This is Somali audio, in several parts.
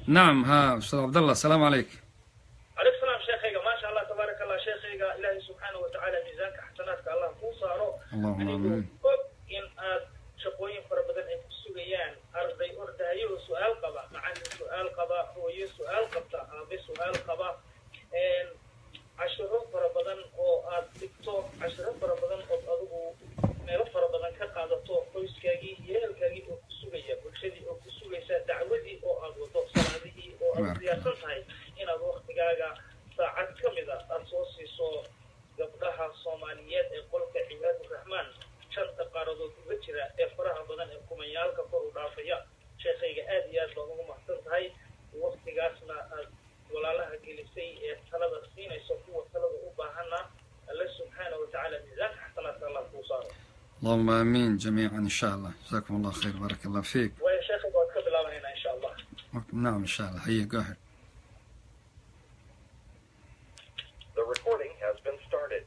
nacam ha ustaad cabdallah asalaamu calayk عليك السلام شيخيغا ما شاء الله تبارك الله شيخيغا إلهي سبحانه وتعالى ميزانك حسناتك الله كو صارو اللهم أنيقو آمين. og in aad shaqooyin fara badan ay ku sugayaan arday ordaayo su-aal qaba macallin su-aal qaba hooyo su-aal qabta aabe su-aal qaba een, cashiro fara badan oo aad dhigto cashiro fara badan ood adigu meelo fara badan ka qaadato qoyskaagii iyo ehelkaagii oo ku sugaya bulshadii oo ku sugaysa dacwadii oo aad wado salaadihii oo aad Barakallah. diyaarsan tahay inaad waktigaaga saacad ka mid a aada soo siiso gabdhaha soomaaliyeed ee qolka cibaaduraxmaan shanta qaaradood uga jira ee faraha badan ee kumayaalka kor u dhaafaya sheekhayga aad iyo aad baad ugu mahadsan tahay waktigaasna aad walaalaha gelisay ee talada siinayso kuwa talada u baahana alle subxaana watacaala miisaanka xasanaadka allah kuu saaro اللهم امين جميعا ان شاء الله جزاكم الله خير بارك الله فيك waayo sheekhayga waad ka bilaabanaynaa insha allah نعم ان شاء الله هيا go ahead The recording has been started.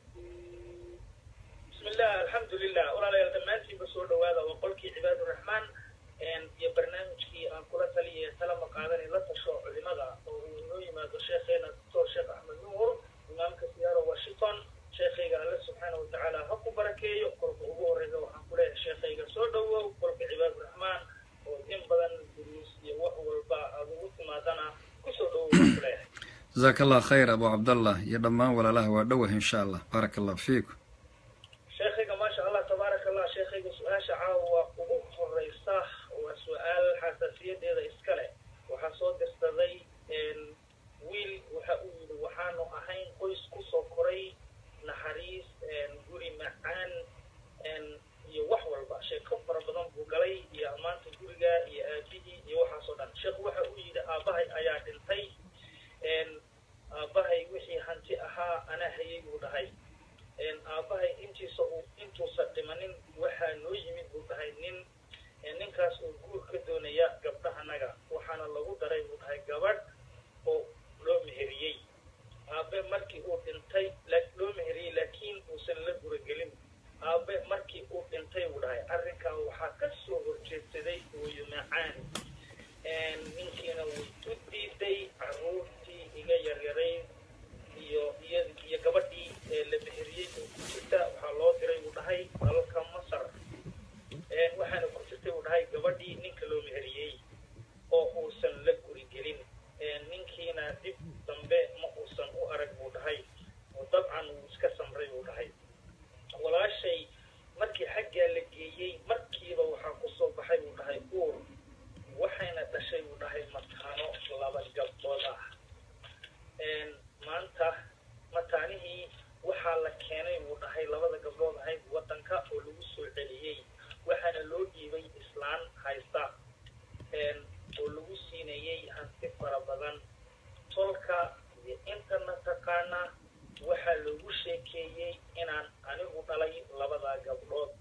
بسم الله الحمد لله walaalayaal dhammaantiinba soo dhawaada waa qolkii cibaaduraxmaan iyo barnaamijkii aan kula taliyay talama qaadanay la tasho culimada oo uu inoo yimaado sheekheena doctor sheekh axmed nuur imaamka siyaaro washington sheekhayga alle subxaana watacaala ha ku barakeeyo kolka ugu horeysa waxaan ku leeyahay sheekhayga soo dhowow qolka cibaaduraxmaan oo in badan duruus iyo wax walba aad ugu timaadana kusoo dhowow waan ku leeyahay جزاك الله خير ابو عبد الله يا دمان ولا له ودوه ان شاء الله بارك الله فيكم sheekhayga maasha allah tabaaraka allah sheekhayga su-aasha caawa ugu horeysa waa su-aal xasaasiyadeeda iska leh waxaa soo dirsaday wiil waxa uu yidhi waxaanu ahayn qoys kusoo koray naxariis guri macaan iyo wax walba sheeko fara badan buu galay iyo ammaanta guriga iyo aabihii iyo waxaasoo dhan sheekhu waxa uu yidhi aabbahay ayaa dhintay aabbahay wixii hanti ahaa anaa hayay buu dhahay aabbahay intiisa uu intuusa dhimanin waxaa noo yimid buu dhahay nin ninkaas oo guur ka doonaya gabdhahanaga waxaana lagu daray buu dhahay gabadh oo loo meheriyey aabe markii uu dhintay loo meheriyey laakiin uusan la guragelin aabe markii uu dhintay buu dhahay arrinkaa waxaa ka soo horjeedsaday hooyo macaan ninkiina wuu u diiday carruurtii iga yaryarayd iyo iyo iyo gabadhii ee la meheriyey oo ku jirta waxaa loo diray buu dhahay dalalka masar waxaana ku jirtay buu dhahay gabadhii ninka loo meheriyey oo uusan la guri gelin ninkiina dib dambe ma uusan u arag buu dhahay oo dabcan wuu iska samray buu dhahay walaashay markii xaggaa la geeyey markiiba waxaa ku soo baxay buu dhahay uur waxayna dhashay buu dhahay mataano laba gabdhood ah maanta mataanihii waxaa la keenay buu dhahay labada gabdhood ahayd waddanka oo lagu soo celiyey waxaana loo dhiibay islaan haysta oo lagu siinayey hanti fara badan tolka iyo intana taqaana waxaa loogu sheekeeyey inaan anigu dhalay labada gabdhood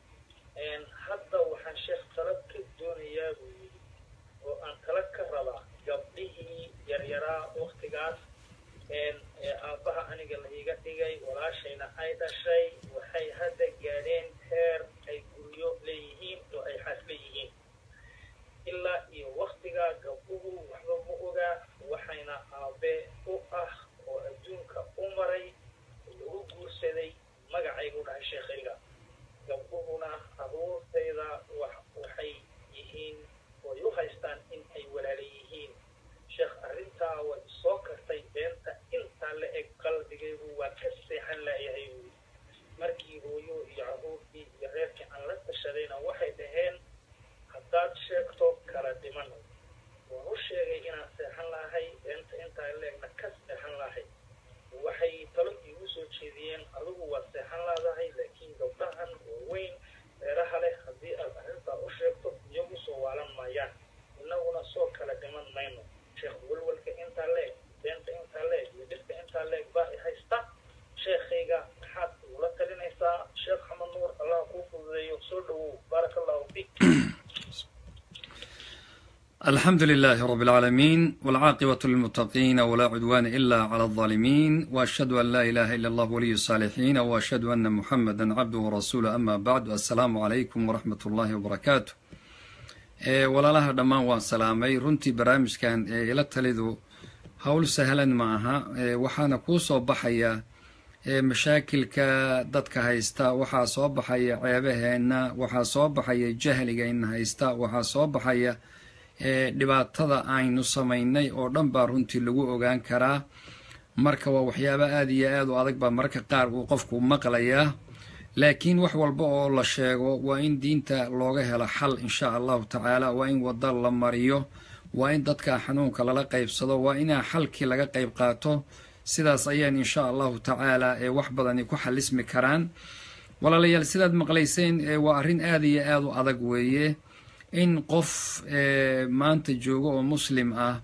hadda waxaan sheekh tala ka doonayaa buu yidhi oo aan tala ka rabaa gabdhihii yaryaraa waktigaas ee aabbaha aniga la iga dhigay walaashayna ay dhashay waxay hadda gaadheen heer ay guryo leeyihiin oo ay xaas leeyihiin ilaa iyo waktigaa gabdhuhu waxba ma ogaa waxayna aabe u ah oo adduunka u maray lagu guursaday magacaygu dhahay sheekhayga gabdhuhuna abuurtayda waxay yihiin way u haystaan in ay walaala yihiin sheekh arrintaa way soo kartay beenta intaa la eg qalbigaygu waa ka seexan laayahay buui markii hooyo iyo caruurtii iyo reerkii aan la tashadayna waxay dhaheen haddaad sheegto kala dhiman waan u sheegay inaan seexan lahay beenta intaa la egna ka seexan lahay waxay talo iigu soo jeediyeen adigu waad seexan laadahay laakiin gabdhahan waaweyn reeraha leh haddii aad arrintaa u sheegto iyagu soo waalan maayaan innaguna soo kala dhiman mayno sheekh walwalka intaa leeg beenta intaa leeg iyo dhibka intaa leeg baa i haysta sheekhayga maxaad ugula talinaysaa sheekh xamed nuur allah kuu fududeeyo soo dhowow baaraka allahu fiik الحمد لله رب العالمين والعاقبة للمتقين ولا عدوان إلا على الظالمين وأشهد أن لا إله إلا الله ولي الصالحين وأشهد أن محمدا عبده ورسوله أما بعد السلام عليكم ورحمة الله وبركاته walaalaha dhammaan waan salaamay runtii barnaamijkan ila talidu howl sahlan ma aha waxaana kuu soo baxaya mashaakilka dadka haysta waxaa soo baxaya ceebaheenna waxaa soo baxaya jahligayna haysta waxaa soo baxaya dhibaatada aynu samaynay oo dhan baa runtii lagu ogaan karaa marka waa waxyaaba aada iyo aad u adag baa mararka qaar uu qofku maqlayaa laakiin wax walba oo la sheego waa in diinta looga helo xal insha allahu tacaala waa in wada la mariyo waa in dadka xanuunka lala qaybsado waa inaa xalkii laga qayb qaato sidaas ayaan insha allahu tacaala ee wax badani ku xalismi karaan walaalayaal sidaad maqlayseen waa arrin aada iyo aada u adag weeye in qof maanta joogo oo muslim ah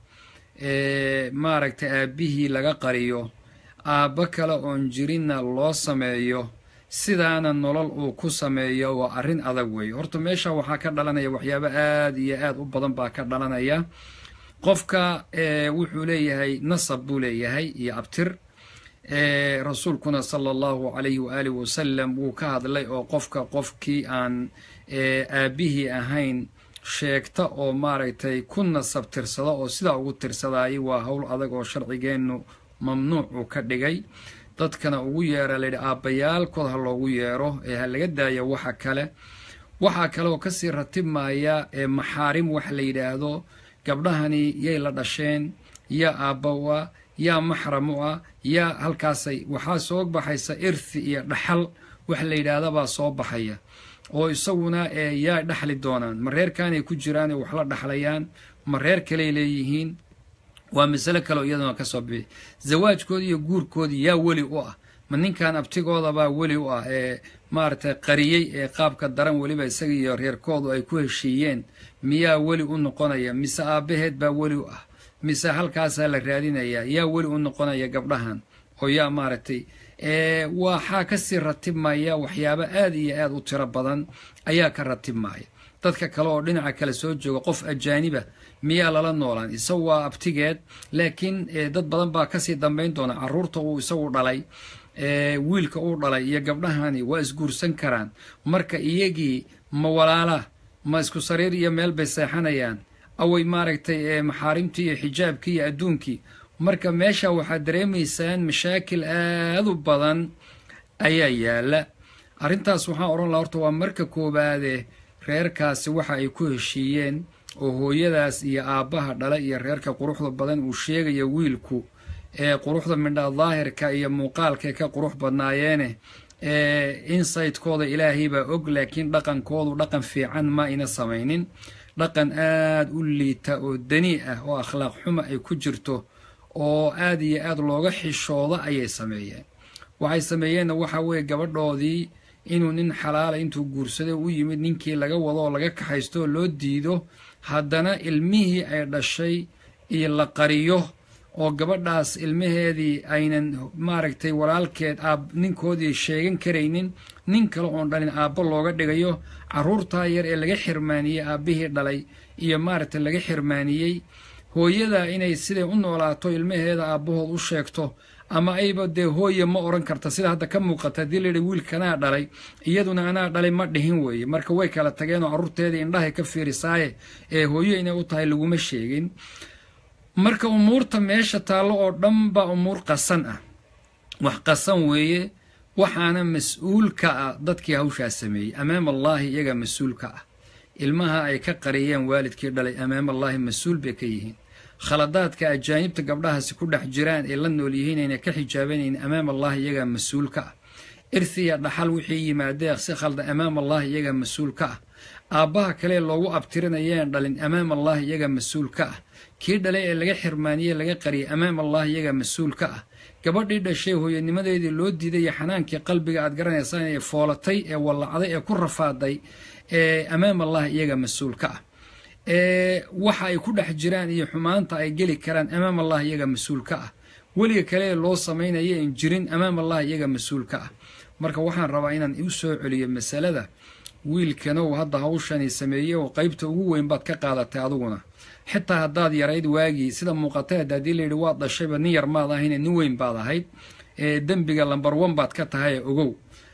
maaragtay aabbihii laga qariyo aabbo kale oon jirinna loo sameeyo sidaana nolol uu ku sameeyo waa arrin adag weeye horta meesha waxaa ka dhalanaya waxyaabo aada iyo aada u badan baa ka dhalanaya qofka wuxuu leeyahay nasab buu leeyahay iyo abtir rasuulkuna sala allahu calayhi waaalih wasalam wuu ka hadlay oo qofka qofkii aan aabbihii ahayn sheegta oo maaragtay ku nasab tirsada oo sidaa ugu tirsadayay waa howl adag oo sharcigeennu mamnuuc uu ka dhigay dadkana ugu yeera layidhi aabbayaalkood ha loogu yeero ee ha laga daayo waxa kale waxaa kaleoo kasii ratibmaya maxaarim wax la yidhaahdo gabdhahani yay la dhasheen yaa aabba u ah yaa maxram u ah yaa halkaasay waxaa soo baxaysa irthi iyo dhaxal wax la yidhaahda soo baxaya oo isaguna yaa dhaxli doonaan ma reerkaanay ku jiraanay wax la dhaxlayaan ma reer kaley leeyihiin waa masale kaleo iyaduna kasoo bixi zawaajkoodi iyo guurkoodii yaa weli u ah ma ninkan abtigoodabaa weli u ah ee maaragtay qariyey ee qaabka daran weliba isaga iyo reerkoodu ay ku heshiiyeen miyaa weli u noqonaya mise aabbaheed baa weli u ah mise halkaasaa la raadinayaa yaa weli u noqonaya gabdhahan oo yaa maaragtay waxaa kasii ratibmaya waxyaabo aada iyo aada u tiro badan ayaa ka ratibmaya dadka kale oo dhinaca kale soo jooga qof ajaaniba miyaa lala noolaan isagu waa abtigeed laakiin dad badan baa kasii dambayn doona caruurta uu isagu dhalay wiilka uu dhalay iyo gabdhahani waa isguursan karaan marka iyagii ma walaala ma isku sariir iyo meel bay seexanayaan away maaragtay maxaarimtii iyo xijaabkii iyo adduunkii marka meesha waxaad dareemaysaan mashaakil aada u badan ayaa yaala arrintaas waxaan odhan laha horta waa marka koowaade reerkaasi waxa ay ku heshiiyeen oo hooyadaas iyo aabbaha dhala iyo reerka quruxda badan uu sheegaya wiilku ee quruxda midha daahirka iyo muuqaalkay ka qurux badnaayeene insaytkooda ilaahay baa og laakiin dhaqankoodu dhaqan fiican ma ina samaynin dhaqan aada u liita oo danii ah oo akhlaaq xuma ay ku jirto oo aada iyo aada looga xishooda ayay sameeyeen waxay sameeyeenna waxa weeye gabadhoodii inuu nin xalaala intuu guursaday u yimid ninkii laga wado oo laga kaxaysto oo loo diido haddana ilmihii ay dhashay iyo la qariyo oo gabadhaas ilmaheedii aynan maaragtay walaalkeed aab ninkoodii sheegan karaynin nin kale oon dhalin aabbo looga dhigayo carruurtaa yar ee laga xirmaaniyey aabbihii dhalay iyo maaragtay laga xirmaaniyey hooyada inay siday u noolaato ilmaheeda aabbahood u sheegto ama ayba dee hooye ma odhan karta sida hadda ka muuqata haddii layidhi wiilkanaa dhalay iyaduna anaa dhalay ma dhihin weeye marka way kala tageenoo carruurteedii indhahay ka fiirisaaye ee hooyo inay u tahay laguma sheegin marka umuurta meesha taallo oo dhan baa umuur qasan ah wax qasan weeye waxaana mas-uul ka ah dadkii hawshaas sameeyey amaam allaahi iyagaa mas-uul ka ah ilmaha ay ka qariyeen waalidkii dhalay amaam allaahi mas-uul bay ka yihiin khaladaadka ajaanibta gabdhahaasi ku dhex jiraan ay la nool yihiin ayna ka xijaabanayn amaam allahi iyagaa mas-uul ka ah irhiya dhaxal wixii yimaadee si khalda amaam allahi iyagaa mas-uul ka ah aabbaha kale loogu abtirinayeen dhalin amaam allahi iyagaa mas-uul ka ah kii dhalay ee laga xirmaaniyey laga qariyay amaam allahi iyagaa mas-uul ka ah gabadhii dhashay hooyanimadeedii loo diiday iyo xanaankii qalbiga aad garanaysaan ee foolatay ee wallacday ee ku rafaaday ee amaam allahi iyagaa mas-uul ka ah waxa ay ku dhex jiraan iyo xumaanta ay geli karaan amaam allah iyaga mas-uul ka ah weliga kale loo samaynaya in jirin amaam allah iyaga mas-uul ka ah marka waxaan rabaa inaan u soo celiyo masalada wiilkanow hadda hawshani sameeyey oo qaybta ugu weyn baad ka qaadatay adiguna xitaa haddaad yarayd waagii sida muuqateed haddii layidhi waad dhashayba nin yar maad ahayne nin weyn baad ahayd ee dembiga lambar one baad ka tahay ogow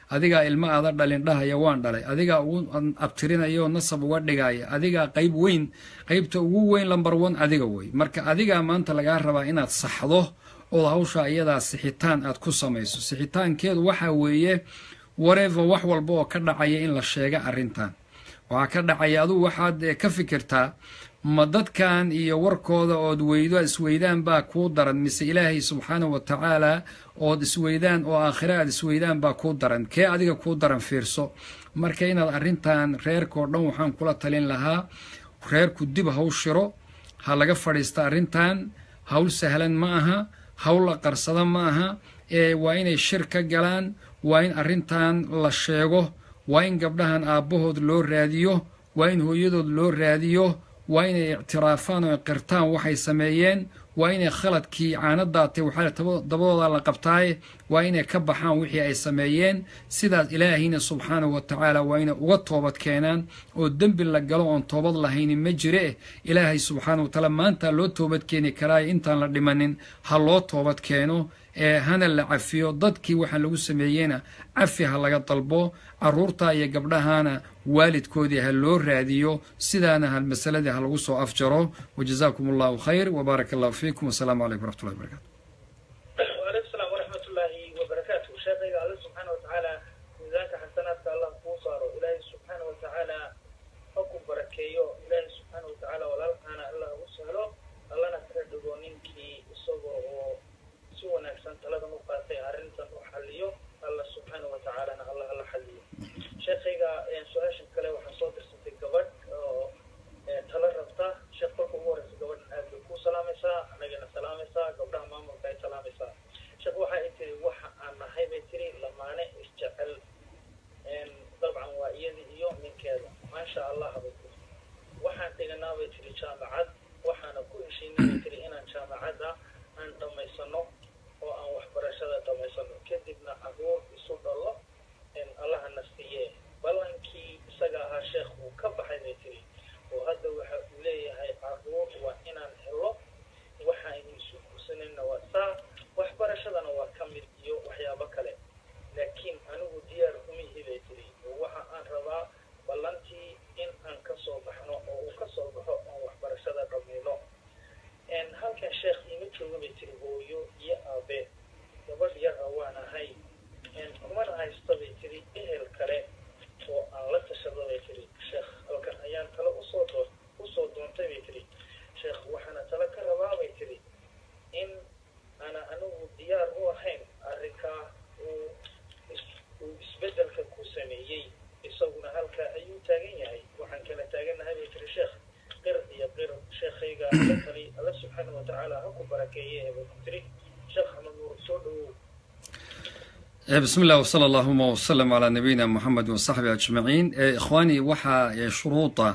adigaa ilmo aada dhalin dhahaya waan dhalay adigaa ugu abtirinaya oo nasab uga dhigaya adigaa qayb weyn qaybta ugu weyn lambar one adiga wey marka adigaa maanta lagaa rabaa inaad saxdo ood hawsha iyadaa sixitaan aad ku samayso sixitaankeedu waxaa weeye wareeva wax walba oo ka dhacaya in la sheega arrintan waxaa ka dhacaya adugu waxaad ka fikirtaa ma dadkan iyo warkooda ood weydo isweydaan baa kuu daran mise ilaahay subxaanahu wa tacaala ood isweydaan oo aakhire aad isweydaan baa kuu daran kee adiga kuu daran fiirso marka inaad arrintan reerkao dhan waxaan kula talin lahaa reerku dib haw shiro ha laga fadhiista arrintan hawl sahlan ma aha hawl la qarsada ma aha ee waa inay shir ka galaan waa in arrintan la sheego waa in gabdhahan aabbahood loo raadiyo waa in hooyadood loo raadiyo waa inay ictiraafaan oo qirtaan waxay sameeyeen waa inay khaladkii caano daatay waxaa dabadooda la qabtaaye waa inay ka baxaan wixii ay sameeyeen sidaas ilaahayna subxaanahu wa tacaala waa inay uga toobad keenaan oo dembi la galo oon toobad lahayni ma jire ilaahay subxaanahu wa tacaala maanta loo toobad keeni karaayo intaan la dhimanin ha loo toobad keeno ee hana la cafiyo dadkii waxaa lagu sameeyeyna cafi ha laga dalbo caruurta iyo gabdhahana waalidkoodii ha loo raadiyo sidaana ha masaladii ha lagu soo afjaro wajazaakum allahu khayr wbaaraka allahu fiikum wasalaamu calaykum waraxmatullahi barakatu وعليكم السلام ورحمة الله وبركاته شيخي الله سبحانه وتعالى ميزانك حسناتك الله كوصار إلهي سبحانه وتعالى حكم بركيو إلهي سبحانه وتعالى ولا أنا الله وسهله الله نكردو نينكي صبر سوى نكسن ثلاثة نقاطي أرنتا وحليو الله سبحانه وتعالى الله الله حليو شيخي سؤال شكله وحصوت الستي قبل tala rabta sheekh kolka ugu horeysa gabadhan aad bay ku salaamaysaa anagana salaamaysaa gabdhaha maamulka ay salaamaysaa sheekh waxa ay tiri waxa aan nahay bay tiri lamaane isjecel dabcan waa iyada iyo ninkeeda maasha allah bay tiri waxaan dhiganaa bay tiri jaamacad waxaana ku heshiinay bay tiri inaan jaamacadda aan dhammaysano oo aan waxbarashada dhammaysano kadibna caruur isu dhalo allahana siiye ballankii isaga ahaa sheekh wuu ka baxay bay tiri oo hadda waxa uu leeyahay caruur waa inaan helo waxaynu isu kursanayna waa saa waxbarashadana waa ka mid iyo waxyaabo kale laakiin anigu diyaar umihii bay tiri oo waxa aan rabaa ballantii in aan ka soo baxno oo uu ka soo baxo oon waxbarashada dhammayno halkan sheekh iima jooga bay tiri hooyo iyo aabe gabadh yara waan ahay kumana haysta bay tiri ehel kale oo aan la tashado bay tiri sheekh halkan ayaan tale usoo doo usoo doontay bay tiri sheekh waxaana tale ka rabaa bay tiri in ana anigu diyaar u ahayn arrinkaa uu uu isbeddelka ku sameeyey isaguna halkaa ayuu taagan yahay waxaan kala taagannahay bay tiri sheekh qir iyo qir sheekhayga la tali alla subxaana wa tacaala ha ku barakeeye bay ku tiri sheekh axmed nuur soo dhawow بسم الله وصلى اللهم وسلم على نبينا محمد وصحبه أجمعين إخواني وحا شروطه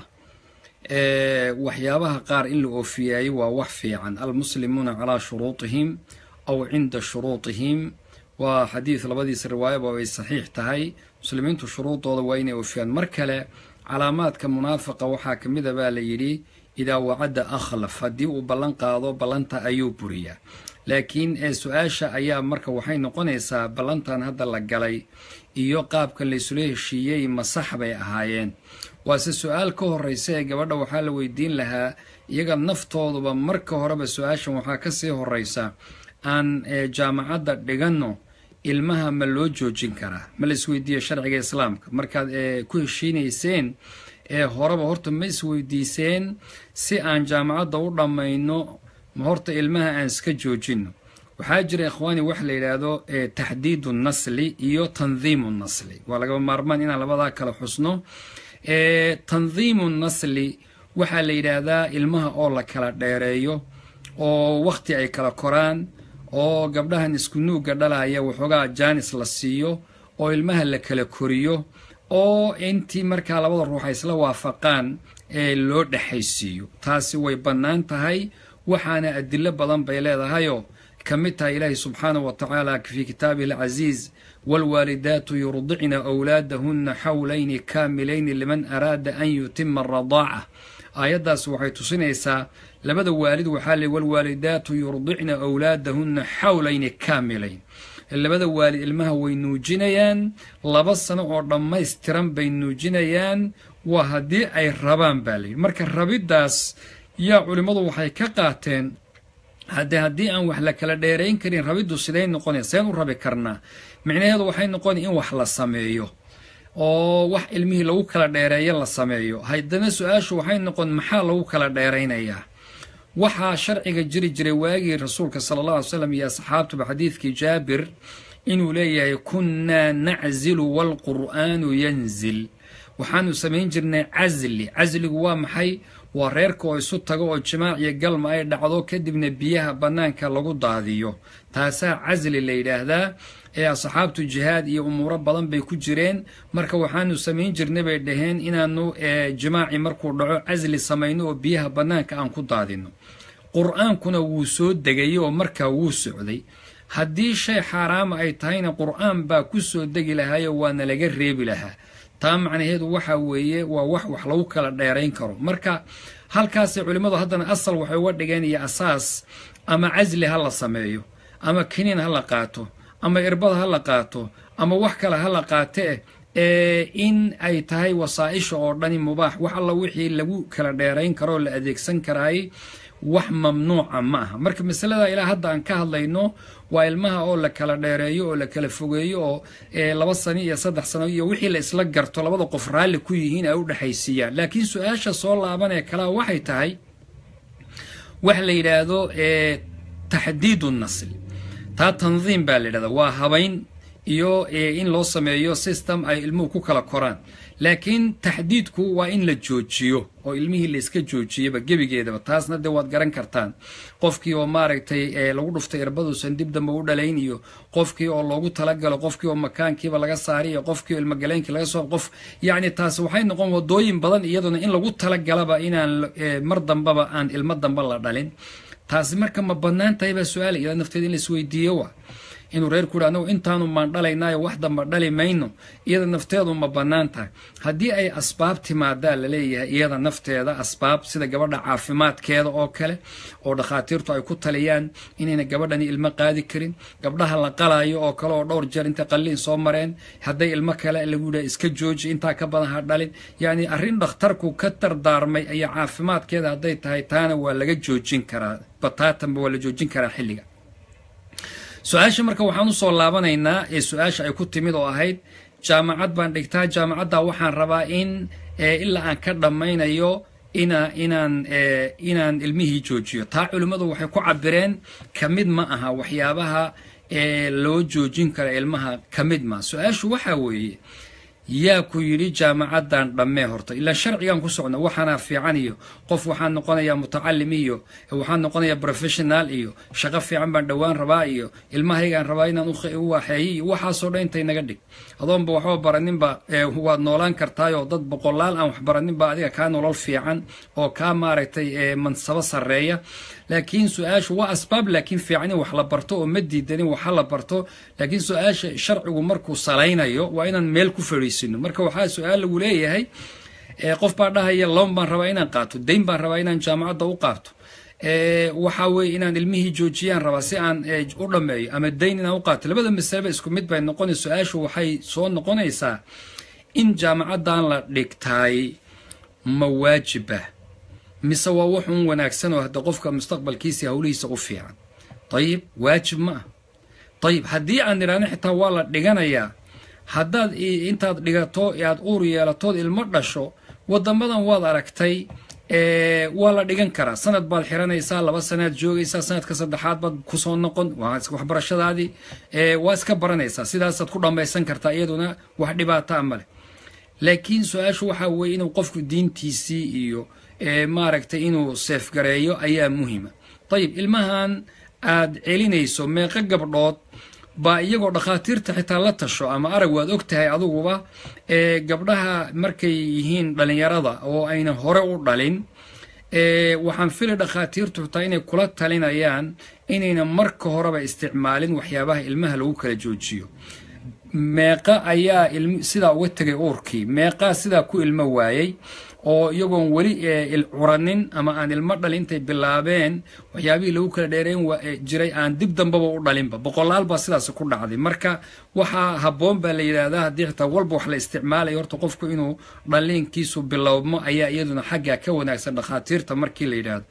waxyaabaha qaar in la oofiyaayo waa wax fiican almuslimuuna calaa shuruutihim aw cinda shuruutihim waa xadiid labadiisa riwaayaba ay saxiix tahay muslimiintu shuruudooda waa inay oofiyaan mar kale calaamaadka munaafiqa waxaa ka mid a baa la yidhi idaa wacadda akhlaf haddii uu ballan qaado ballanta ayuu buriyaa laakiin ee su-aasha ayaa marka waxay noqonaysaa ballantan hadda la galay iyo qaabkan laysula heshiiyey ma sax bay ahaayeen waase su-aal ka horreysa ee gabadha waxaa la weydiin lahaa iyaga naftooduba marka horeba su-aashan waxaa kasii horreysa aan jaamacadda dhiganno ilmaha ma loo joojin karaa ma la isweydiiyo sharciga islaamka markaad ku heshiinayseen ee horeba horta ma isweydiiseen si aan jaamacadda u dhammayno ma horta ilmaha aan iska joojinno waxaa jira ikhwaani wax la yidhaahdo taxdiidu nasli iyo tandiimu nasli waa lagaba maarmaan inaan labadaa kala xusno tandiimu nasli waxaa la yidhaahdaa ilmaha oo la kala dheereeyo oo wakhti ay kala koraan oo gabdhahan isku nuugga dhalaya waxoogaa jaanis la siiyo oo ilmaha la kala koriyo oo intii markaa labada ruux ay isla waafaqaan ee loo dhexaysiiyo taasi way bannaan tahay waxaana adilo badan bay leedahayoo ka mid tahay ilaahi subxaanahu wa tacaala fii kitaabihi alcasiiz waalwaalidaatu yurdicna wlaadahunna xawlayni kaamilayni liman araada an yutima aradaaca aayaddaas waxay tusinaysaa labada waalid waxaa ley walwaalidaatu yurdicna wlaadahunna xawlayni kaamilayn labada waalid ilmaha way nuujinayaan laba sano oo dhammaystiran bay nuujinayaan waa haddii ay rabaan baa layidhi marka rabiddaas yaa culimmadu waxay ka qaateen haddee haddii aan wax la kala dheerayn karin rabiddu siday noqonaya seen u rabi karnaa micnaheedu waxay noqonaya in wax la sameeyo oo wax ilmihii lagu kala dheereeyo la sameeyo haddana su-aashu waxay noqon maxaa lagu kala dheeraynayaa waxaa sharciga jiri jiray waagii rasuulka sala allah alay slam iyo asxaabtuba xadiidkii jaabir inuu leeyahay kunnaa naczilu waalqur'aanu yanzil waxaanu samayn jirnay casli casligu waa maxay waa reerka oo isu tago oo jimaac iyo galma ay dhacdo kadibna biyaha bannaanka lagu daadiyo taasaa casli la yidhaahdaa ee asxaabtu jihaad iyo umuuro badan bay ku jireen marka waxaanu samayn jirnay bay dhaheen inaanu jimaaci markuu dhaco casli samayno oo biyaha bannaanka aan ku daadino qur-aankuna wuu soo degayay oo markaa wuu socday haddii shay xaaraama ay tahayna qur-aan baa ku soo degi lahaayo waana laga reebi lahaa taa macnaheedu waxa weeye waa wax wax lagu kala dheerayn karo marka halkaasay culimmadu haddana asal waxay uga dhigeen iyo asaas ama casli ha la sameeyo ama kiniin ha la qaato ama irbada ha la qaato ama wax kale ha la qaatee ee in ay tahay wasaa-isha oo dhani mubaax wax alla wixii lagu kala dheerayn karo oo la adeegsan karaayay wax mamnuuca ma aha marka masalada ilaa hadda aan ka hadlayno waa ilmaha oo la kala dheereeyo oo la kala fogeeyo oo laba sano iyo saddex sano iyo wixii la isla garto labada qof raalli ku yihiin ay u dhexaysiiyaan laakiin su-aasha soo laabanee kalaa waxay tahay wax la yidhaahdo taxdiidu nasli taa tandiim baa la yidhahdaa waa habayn iyo in loo sameeyo system ay ilmuhu ku kala koraan laakiin taxdiidku waa in la joojiyo oo ilmihii la iska joojiyaba gebigeedaba taasna dee waad garan kartaan qofkii oo maaragtay lagu dhuftay irbaduusan dib dambe u dhalayn iyo qofkii oo loogu talagalo qofkii oo makaankiiba laga saari iyo qofkii oo ilmagaleenkii laga soo qof yacni taas waxay noqon wadooyin badan iyaduna in lagu talagalaba inaan mar dambaba aan ilmo dambe la dhalin taasi marka ma bannaan tahay baa su-aal iyada nafteeda in la isweydiiyo wa inuu reerku yidhi anagu intaanu maan dhalaynaayo wax damba dhali mayno iyada nafteedu ma bannaan tahay haddii ay asbaab timaadaa la leeyahay iyada nafteeda asbaab sida gabadha caafimaadkeeda oo kale oo dhakhaatiirtu ay ku taliyaan inayna gabadhani ilmo qaadi karin gabdhaha la qalaayo oo kale oo dhowr jeer intay qalliin soo mareen hadday ilmo kale lagu yidhaha iska jooji intaa ka badan ha dhalin yacni arrin dhakhtarku ka dardaarmay iyo caafimaadkeeda hadday tahay taana waa laga joojin karaa bataatanba waa la joojin karaa xilliga su-aasha marka waxaan usoo laabanaynaa ee su-aasha ay ku timid oo ahayd jaamacad baan dhigtaa jaamacadda waxaan rabaa in ilaa aan ka dhammaynayo ina inaan inaan ilmihii joojiyo taa culimmadu waxay ku cabireen ka mid ma aha waxyaabaha loo joojin kara ilmaha ka mid ma su-aashu waxaa weeye yaa ku yidhi jaamacaddan dhammee horta ilaa sharcigan ku socno waxaana fiican iyo qof waxaan noqonayaa mutacalim iyo waxaan noqonayaa professional iyo shaqo fiican baan dhowaan rabaa iyo ilmahaygaan rabaa inaan u waaxeeyo iyo waxaasoo dhan intay naga dhig adoonba waxba baraninba waad noolaan kartaayoo dad boqolaal aan wax baraninba adiga kaa nolol fiican oo kaa maaragtay mansabo sarreeya laakiin su-aashu waa asbaab laakiin fiican in wax la barto oo ma diidanin waxa la barto laakiin su-aasha sharcigu markuu salaynayo waa inaan meel ku fadhiisino marka waxaa su-aal lagu leeyahay qof baa dhahaya loon baan rabaa inaan qaato dayn baan rabaa inaan jaamacadda u qaato waxaa weeye inaan ilmihii joojiyaan rabaa si aan u dhammeeyo ama dayn inaan u qaato labada masaleba isku mid bay noqonay su-aashu waxay soo noqonaysaa in jaamacaddan la dhigtaay ma waajiba mise waa wuxuun wanaagsan oo hadda qofka mustaqbalkiisa howlihiisa u fiican dayib waajib ma ah dayib haddii aan idhaahno xitaa waa la dhiganayaa haddaad intaad dhigato aad uur yeelatood ilmo dhasho wadamadan waad aragtay waa la dhigan karaa sanad baad xiranaysaa laba sanaad joogaysaa sanadka saddexaad baad kusoo noqon waxbarashadaadii waa iska baranaysaa sidaasaad ku dhammaysan kartaa iyaduna wax dhibaataa male laakiin su-aashu waxaa weeye inuu qofku diintiisii iyo maaragtay inuu seefgareeyo ayaa muhima dayib ilmahan aad celinayso meeqo gabdhood baa iyagoo dhakhaatiirta xitaa la tasho ama arag waad og tahay adiguba ee gabdhaha markay yihiin dhallinyarada oo ayna hore u dhalin waxaan fili dhakhaatiirtu xitaa inay kula talinayaan inayna marka horeba isticmaalin waxyaabaha ilmaha lagu kala joojiyo meeqa ayaa sidaa uga tegay uurkii meeqaa sidaa ku ilmo waayey oo iyagoon weli curanin ama aan ilmo dhalin intay bilaabeen waxyaabihii lagu kala dheereyn jiray aan dib dambaba u dhalinba boqolaal baa sidaas ku dhacday marka waxaa habboon baa la yidhaahdaa haddii xitaa walba wax la isticmaalayo horta qofku inuu dhaliinkiisu bilowmo ayaa iyaduna xagga ka wanaagsan dhakhaatiirta markii la yidhaahdo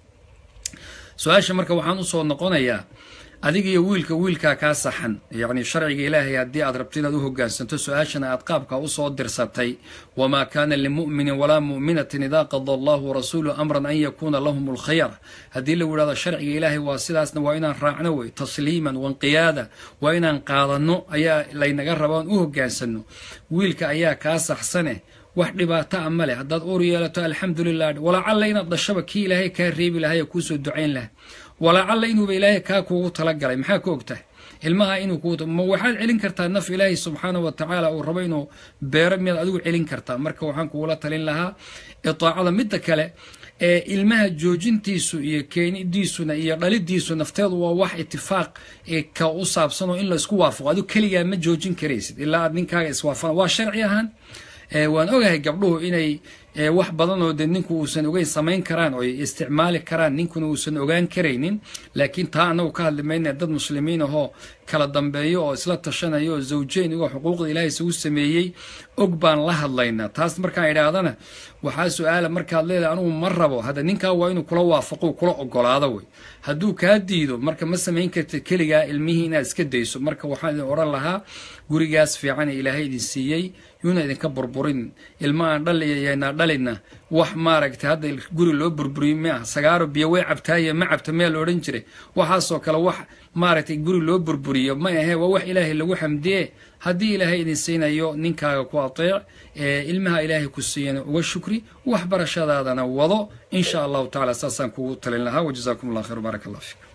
su-aasha marka waxaan usoo noqonayaa adiga iyo wiilka wiilkaa kaa saxan yacni sharciga ilaahay haddii aad rabto inaad u hoggaansanto su-aashana aad qaabka usoo dirsatay wamaa kaana limu'minin walaa mu'minatin idaa qada allahu warasuuluhu amran an yakuuna lahum alkhayr haddii lagu yidhahdo sharciga ilaahay waa sidaasna waa inaan raacno wey tasliiman wanqiyaada waa inaan qaadanno ayaa laynaga raba aan u hoggaansanno wiilka ayaa kaa saxsane wax dhibaato a ma leh haddaad uur yeelato alxamdulilah walacalla inaad dhashaba kii ilaahay kaa reebi lahay oo kuusoo ducayn laha walacalla inuuba ilaahay kaa kuugu talagalay maxaa ka ogtahay ilmaha inuu ku ma waxaad celin kartaa naf ilaahay subxaana wa tacaala uu rabo inuu beero miyaad adigu celin kartaa marka waxaan kugula talin lahaa itaacada midda kale ee ilmaha joojintiisu iyo keenidiisuna iyo dhalidiisu nafteedu waa wax itifaaq ka u saabsanoo in la isku waafaqo adigu keligaa ma joojin karaysid ilaa aad ninkaaga iswaafaqan waa sharci ahaan waan ogahay gabdhuhu inay wax badan oo de ninku uusan ogeyn samayn karaan oo ay isticmaali karaan ninkuna uusan ogaan karaynin laakiin taa anagu ka hadli mayna dad muslimiin ahoo kala dambeeyo oo isla tashanaya oo zawjeyn igoo xuquuqda ilaahay isugu sameeyey og baan la hadlaynaa taas markaan idhaahdana waxaa su-aala markaad leedahay anugu ma rabo hadda ninkaa waa inuu kula waafaqo kula ogolaado wey hadduu kaa diido marka ma samayn kartid keligaa ilmihii inaad iska dayso marka waxaan idin odhan lahaa gurigaas fiican ee ilaahay idin siiyey yuuna idinka burburin ilma aan dhaliyaynaa dhalina wax maaragtay hadda guri loo burburiyo ma ah sagaaro biyo way cabtaaye ma cabta mea la odhan jiray waxaasoo kale wax maaragtay guri loo burburiyo ma ahee waa wax ilaahay lagu xamdiye haddii ilaahay idin siinayo ninkaaga ku ateec ilmaha ilaahay ku siiyana uga shukri waxbarashadaadana wado insha allahu tacala saasaan kugu talin lahaa wajazaakum allah khayr baaraka allah fiik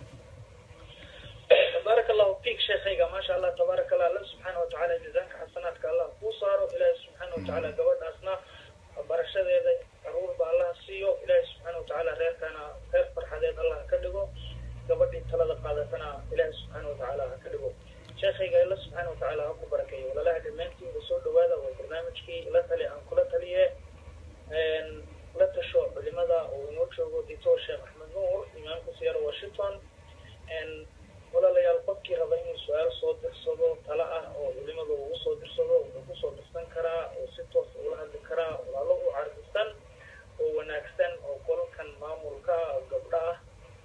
بارك الله فيك شيخيga ما شاء الله تبارك الله الله سبحانه وتعالى جزاك حسناتك الله kuu saaro ilaahay سبحانه وتعالى gabadhaasna barashadeeda caruur ba allah siiyo ilaahay سبحانه وتعالى reerkana reer farxadeed allah ka dhigo gabadhii talada qaadatana ilaahay سبحانه وتعالى ha ka dhigo sheekhayga alla سبحانه وتعالى ha ku barakeeyo walaalaha dhammaantiinba soo dhawaada waa barnaamijkii la tali aan kula taliye la tasho culimada oo inoo joogo dictor sheekh axmed nuur imaamka siyara washington walaalayaal qofkii raba inuu su-aal soo dirsado tala ah oo culimada ugu soo dirsado wuxuu kusoo dirsan karaa oo si toos ula hadli karaa walaalo u cardisan oo wanaagsan oo qolkan maamulka gabdha ah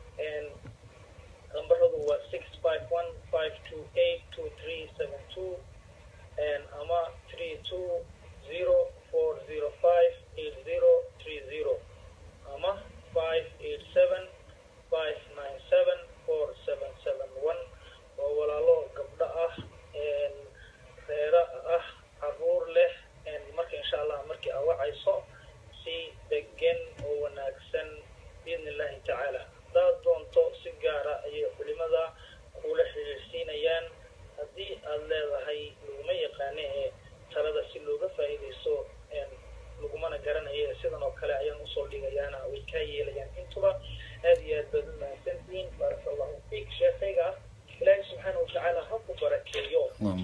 lambaradu waa six five one five two eight two three seven two ama three two zero four zero five eight zero three zero ama five eight seven five nine seven four seven seven one oo walaalo gabdho ah reero ah caruur leh marka insha allah markii awacayso si degan oo wanaagsan biidni illahi tacaala haddaad doonto si gaara ayay culimada kula xiriirsiinayaan haddii aad leedahay laguma yaqaane ee talada si looga faa'iidaysto lagumana garanayo sidan oo kale ayaan usoo dhigayaana way kaa yeelayaan intuba aad iyo aad baad u mahadsantihiin baaraka allahu fiik sheekayga ilaahay subxaana watacaala ha ku barakeeyo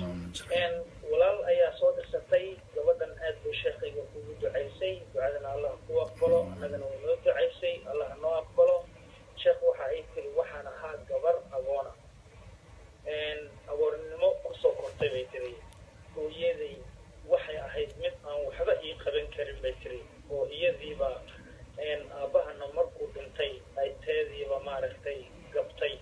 walaal ayaa soo dirsatay gabadhan aad bay sheekayga kugu ducaysay ducadana allah ku aqbalo annagana way noo ducaysay allah noo aqbalo sheekh waxa ay tiri waxaan ahaa gabar agoona agoornimo kusoo kortay bay tiri hooyaday waxay ahayd mid aan waxba ii qaban karin bay tiri oo iyadiiba aabbahana markuu dhintay ay teediiba maaragtay gabtay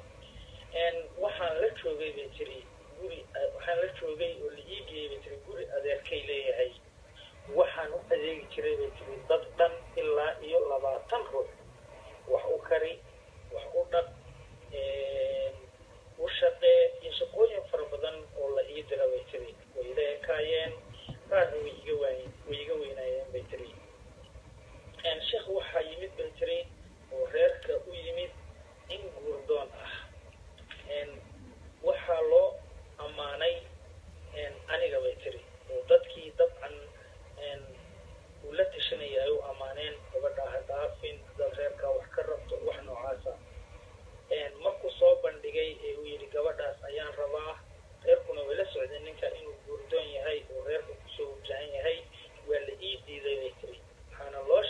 waxaan la joogay bay tiri guri waxaan la joogay oo la ii geeyay bay tiri guri adeerkay leeyahay waxaan u adeegi jiray bay tiri dad dhan ilaa iyo labaatan ruux wax u kari wax u dhaq u shaqee iyo shaqooyin fara badan oo la ii dira bay tiri way ila ekaayeen qaarna way iga waay way iga weynaayeen bay tiri sheekh waxaa yimid bay tiri oo reerka u yimid in guurdoon ah waxaa loo ammaanay aniga bay tiri oo dadkii dabcan uu la tashanaya ay u ammaaneen gabadha ha dhaafin dad reerkaa wax ka rabto wax noocaasa markuu soo bandhigay ee uu yidhi gabadhaas ayaan rabaa reerkuna way la socdeen ninka inuu guurdoon yahay oo reerka kusoo wajahan yahay waa la ii diiday bay tiri waxaana loo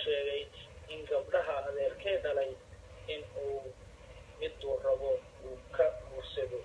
miduu rabo uu ka guursado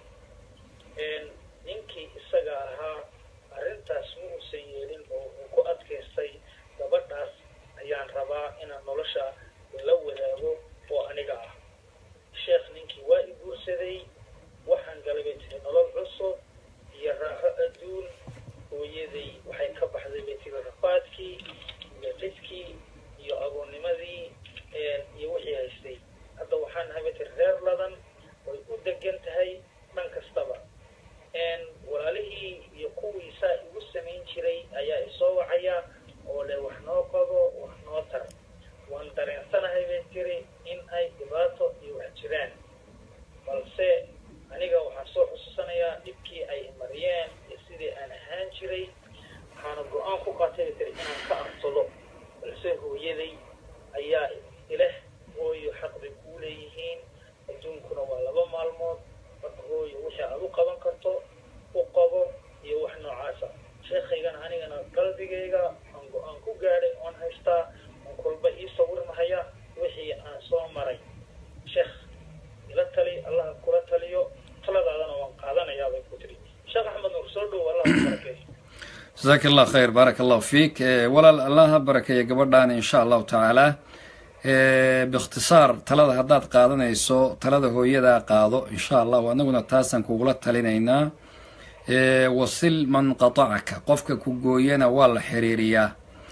ninkii isaga ahaa arrintaas ma uusan yeelin oo uu ku adkaystay gabadhaas ayaan rabaa inaan nolosha la wadaago oo aniga ah sheekh ninkii waa i guursaday waxaan galay bay tiri nolol cusub iyo raaxo adduun hooyaday waxay ka baxday bay tiri rafaadkii iyo cidkii iyo agoonnimadii iyo wixii haystay hadda waxaan nahay bay tiri reer ladan way u degan tahay dhan kastaba walaalihii iyo kuwii saa igu samayn jiray ayaa isoo wacaya oo le wax noo qabo wax noo tar waan dareensanahay bay tiri in ay dhibaato iyo wax jiraan balse aniga waxaan soo xusuusanayaa dhibkii ay mariyeen iyo sidii aan ahaan jiray waxaana go-aan ku qaatay bay tiri inaan ka arsado balse hooyaday ayaa ileh hooyo xaq bay kuu leeyihiin adduunkuna waa laba maalmood marka hooyo wixii aad u qaban karto u qabo iyo wax noocaasa sheekhaygana anigana qalbigayga aan go-aan ku gaadhay oon haystaa oon kolba ii sawirmahaya wixii aan soo maray sheekh ila tali allah kula taliyo taladaadana waan qaadanayaa bay ku tiri sheekh axmed nuur soo dhow allah ku barakeeyo jasaaka allah khayr baaraka allahu fiik walaal allah ha barakeeya gabadhaana insha allahu tacaala biikhtisaar talada haddaad qaadanayso talada hooyadaa qaado insha allahu annaguna taasaan kugula talinaynaa wasil man qatacaka qofka ku gooyana waa la xiriiriyaa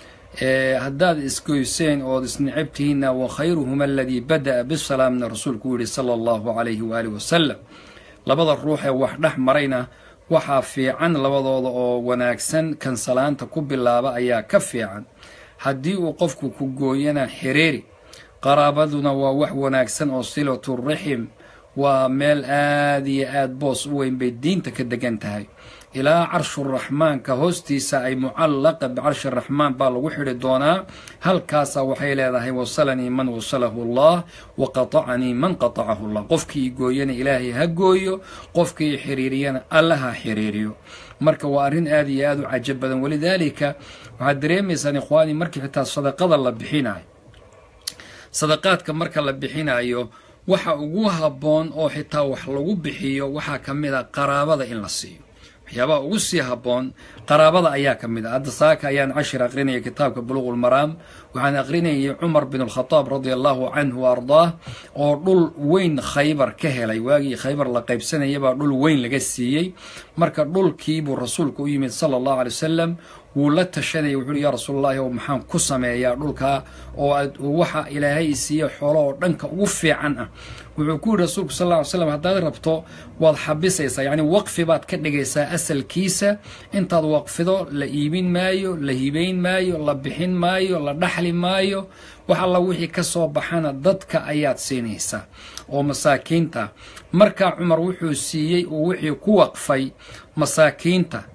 haddaad isgoyseen ood isnicabtihiinna wa khayruhuma aladii bada'a bisalaamna rasuulku u yihi sala allahu calayhi waaalih wasalam labada ruux ee wax dhex marayna waxaa fiican labadooda oo wanaagsan kan salaanta ku bilaaba ayaa ka fiican haddii uu qofku ku gooyana xiriiri qaraabaduna waa wax wanaagsan oo silatu raxim waa meel aada iyo aada boos u weyn bay diinta ka degan tahay ilaa carshuraxmaanka hoostiisa ay mucallaqa bicarshi raxmaan baa lagu xidhi doonaa halkaasaa waxay leedahay wasalanii man wasalahu allah wa qatacanii man qatacahu allah qofkii gooyana ilaahay ha gooyo qofkii xiriiriyana alla ha xiriiriyo marka waa arrin aada iyo aada u cajab badan walidaalika waxaad dareemaysaan ikhwaani markii xitaa sadaqada la bixinayo sadaqaadka marka la bixinayo waxa ugu habboon oo xitaa wax lagu bixiyo waxaa ka mid a qaraabada in la siiyo waxyaabaha ugu sii habboon qaraabada ayaa ka mid a hadda saaka ayaan cashir aqrinaya kitaabka buluqu lmaraam waxaan aqrinayay cumar bin alkhadaab radia allahu canhu wa ardaah oo dhul weyn khaybar ka helay waagii khaybar la qaybsanayabaa dhul weyn laga siiyey marka dhulkiibuu rasuulku u yimid sala allahu alay wasalam wuu la tashanayay wuxu uhi yaa rasuulallahi oo maxaan ku sameeyaa dhulkaa oo waxa ilaahay siiye xoolo oo dhanka ugu fiican ah wuxuu ku yihi rasuulku sal lla ly slam haddaad rabto waad xabisaysaa yacni waqfi baad ka dhigaysaa asalkiisa intaad waqfido la iibin maayo la hibayn maayo la bixin maayo la dhaxli maayo wax alla wixii ka soo baxana dadka ayaad siinaysaa oo masaakiinta markaa cumar wuxuu siiyey uu wixii ku waqfay masaakiinta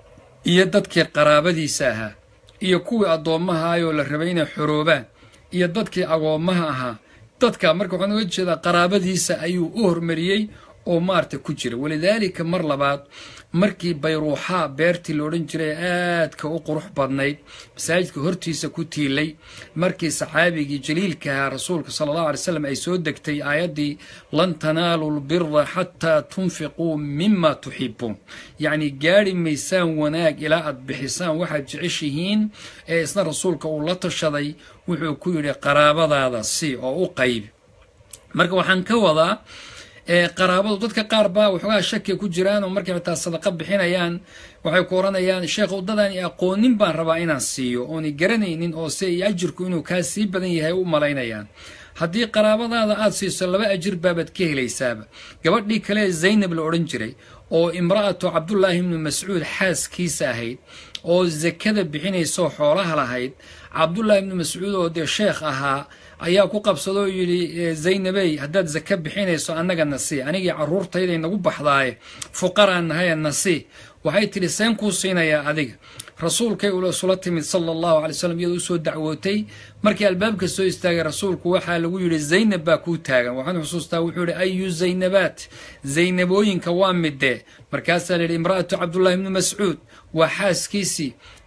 iyo dadkii qaraabadiisa ahaa iyo kuwii addoommahaayoo la rabay inay xoroobaan iyo dadkii agoommaha ahaa dadka marka waxaan uga jeedaa qaraabadiisa ayuu u hormariyey oo maarta ku jira walidaalika mar labaad markii bayruuxaa beertii la odhan jiray aadka u qurux badnayd masaajidka hortiisa ku tiilay markii saxaabigii jaliilka ahaa rasuulka sala allahu alay slam ay soo degtay aayaddii lan tanaalu lbira xataa tunfiquu mima tuxibuun yacni gaadhi maysaan wanaag ilaa aad bixisaan waxaad jeceshihiin ee isna rasuulka uu la tashaday wuxuu ku yidhi qaraabadaada si oo u qaybi marka waxaan ka wadaa qaraabadu dadka qaar baa waxoogaa shakiga ku jiraan oo markay xitaa sadaqa bixinayaan waxay ku oranayaan sheekh wadadani aqoonin baan rabaa inaan siiyo ooni garanaynin oo se iyo ajirku inuu kaa sii badan yahay u malaynayaan haddii qaraabadaada aada siiso laba ajir baabaad ka helaysaaba gabadhii kale zaynab la odhan jiray oo imra'atu cabdullaahi ibnu mascuud xaaskiisa ahayd oo zakada bixinaysoo xoolaha lahayd cabdullaahi ibnu mascuud oo dee sheekh ahaa ayaa ku qabsadoo yidhi zaynabey haddaad zaka bixinayso annaga nasii anigii carruurtayday nagu baxdaaye fuqaraan nahaye nasii waxay tidhi seen kuu siinayaa adiga rasuulkay isula timid sala allahu alay slam iyadoo usoo dacwootay markii albaabka soo istaagay rasuulku waxaa lagu yidhi zaynab baa kuu taagan waxaan xusuustaa wuxuu yihi ayu zaynabaat zaynabooyinka waa midee markaasaa la yidhi imra'atu cabdullahi ibni mascuud waa xaaskiisii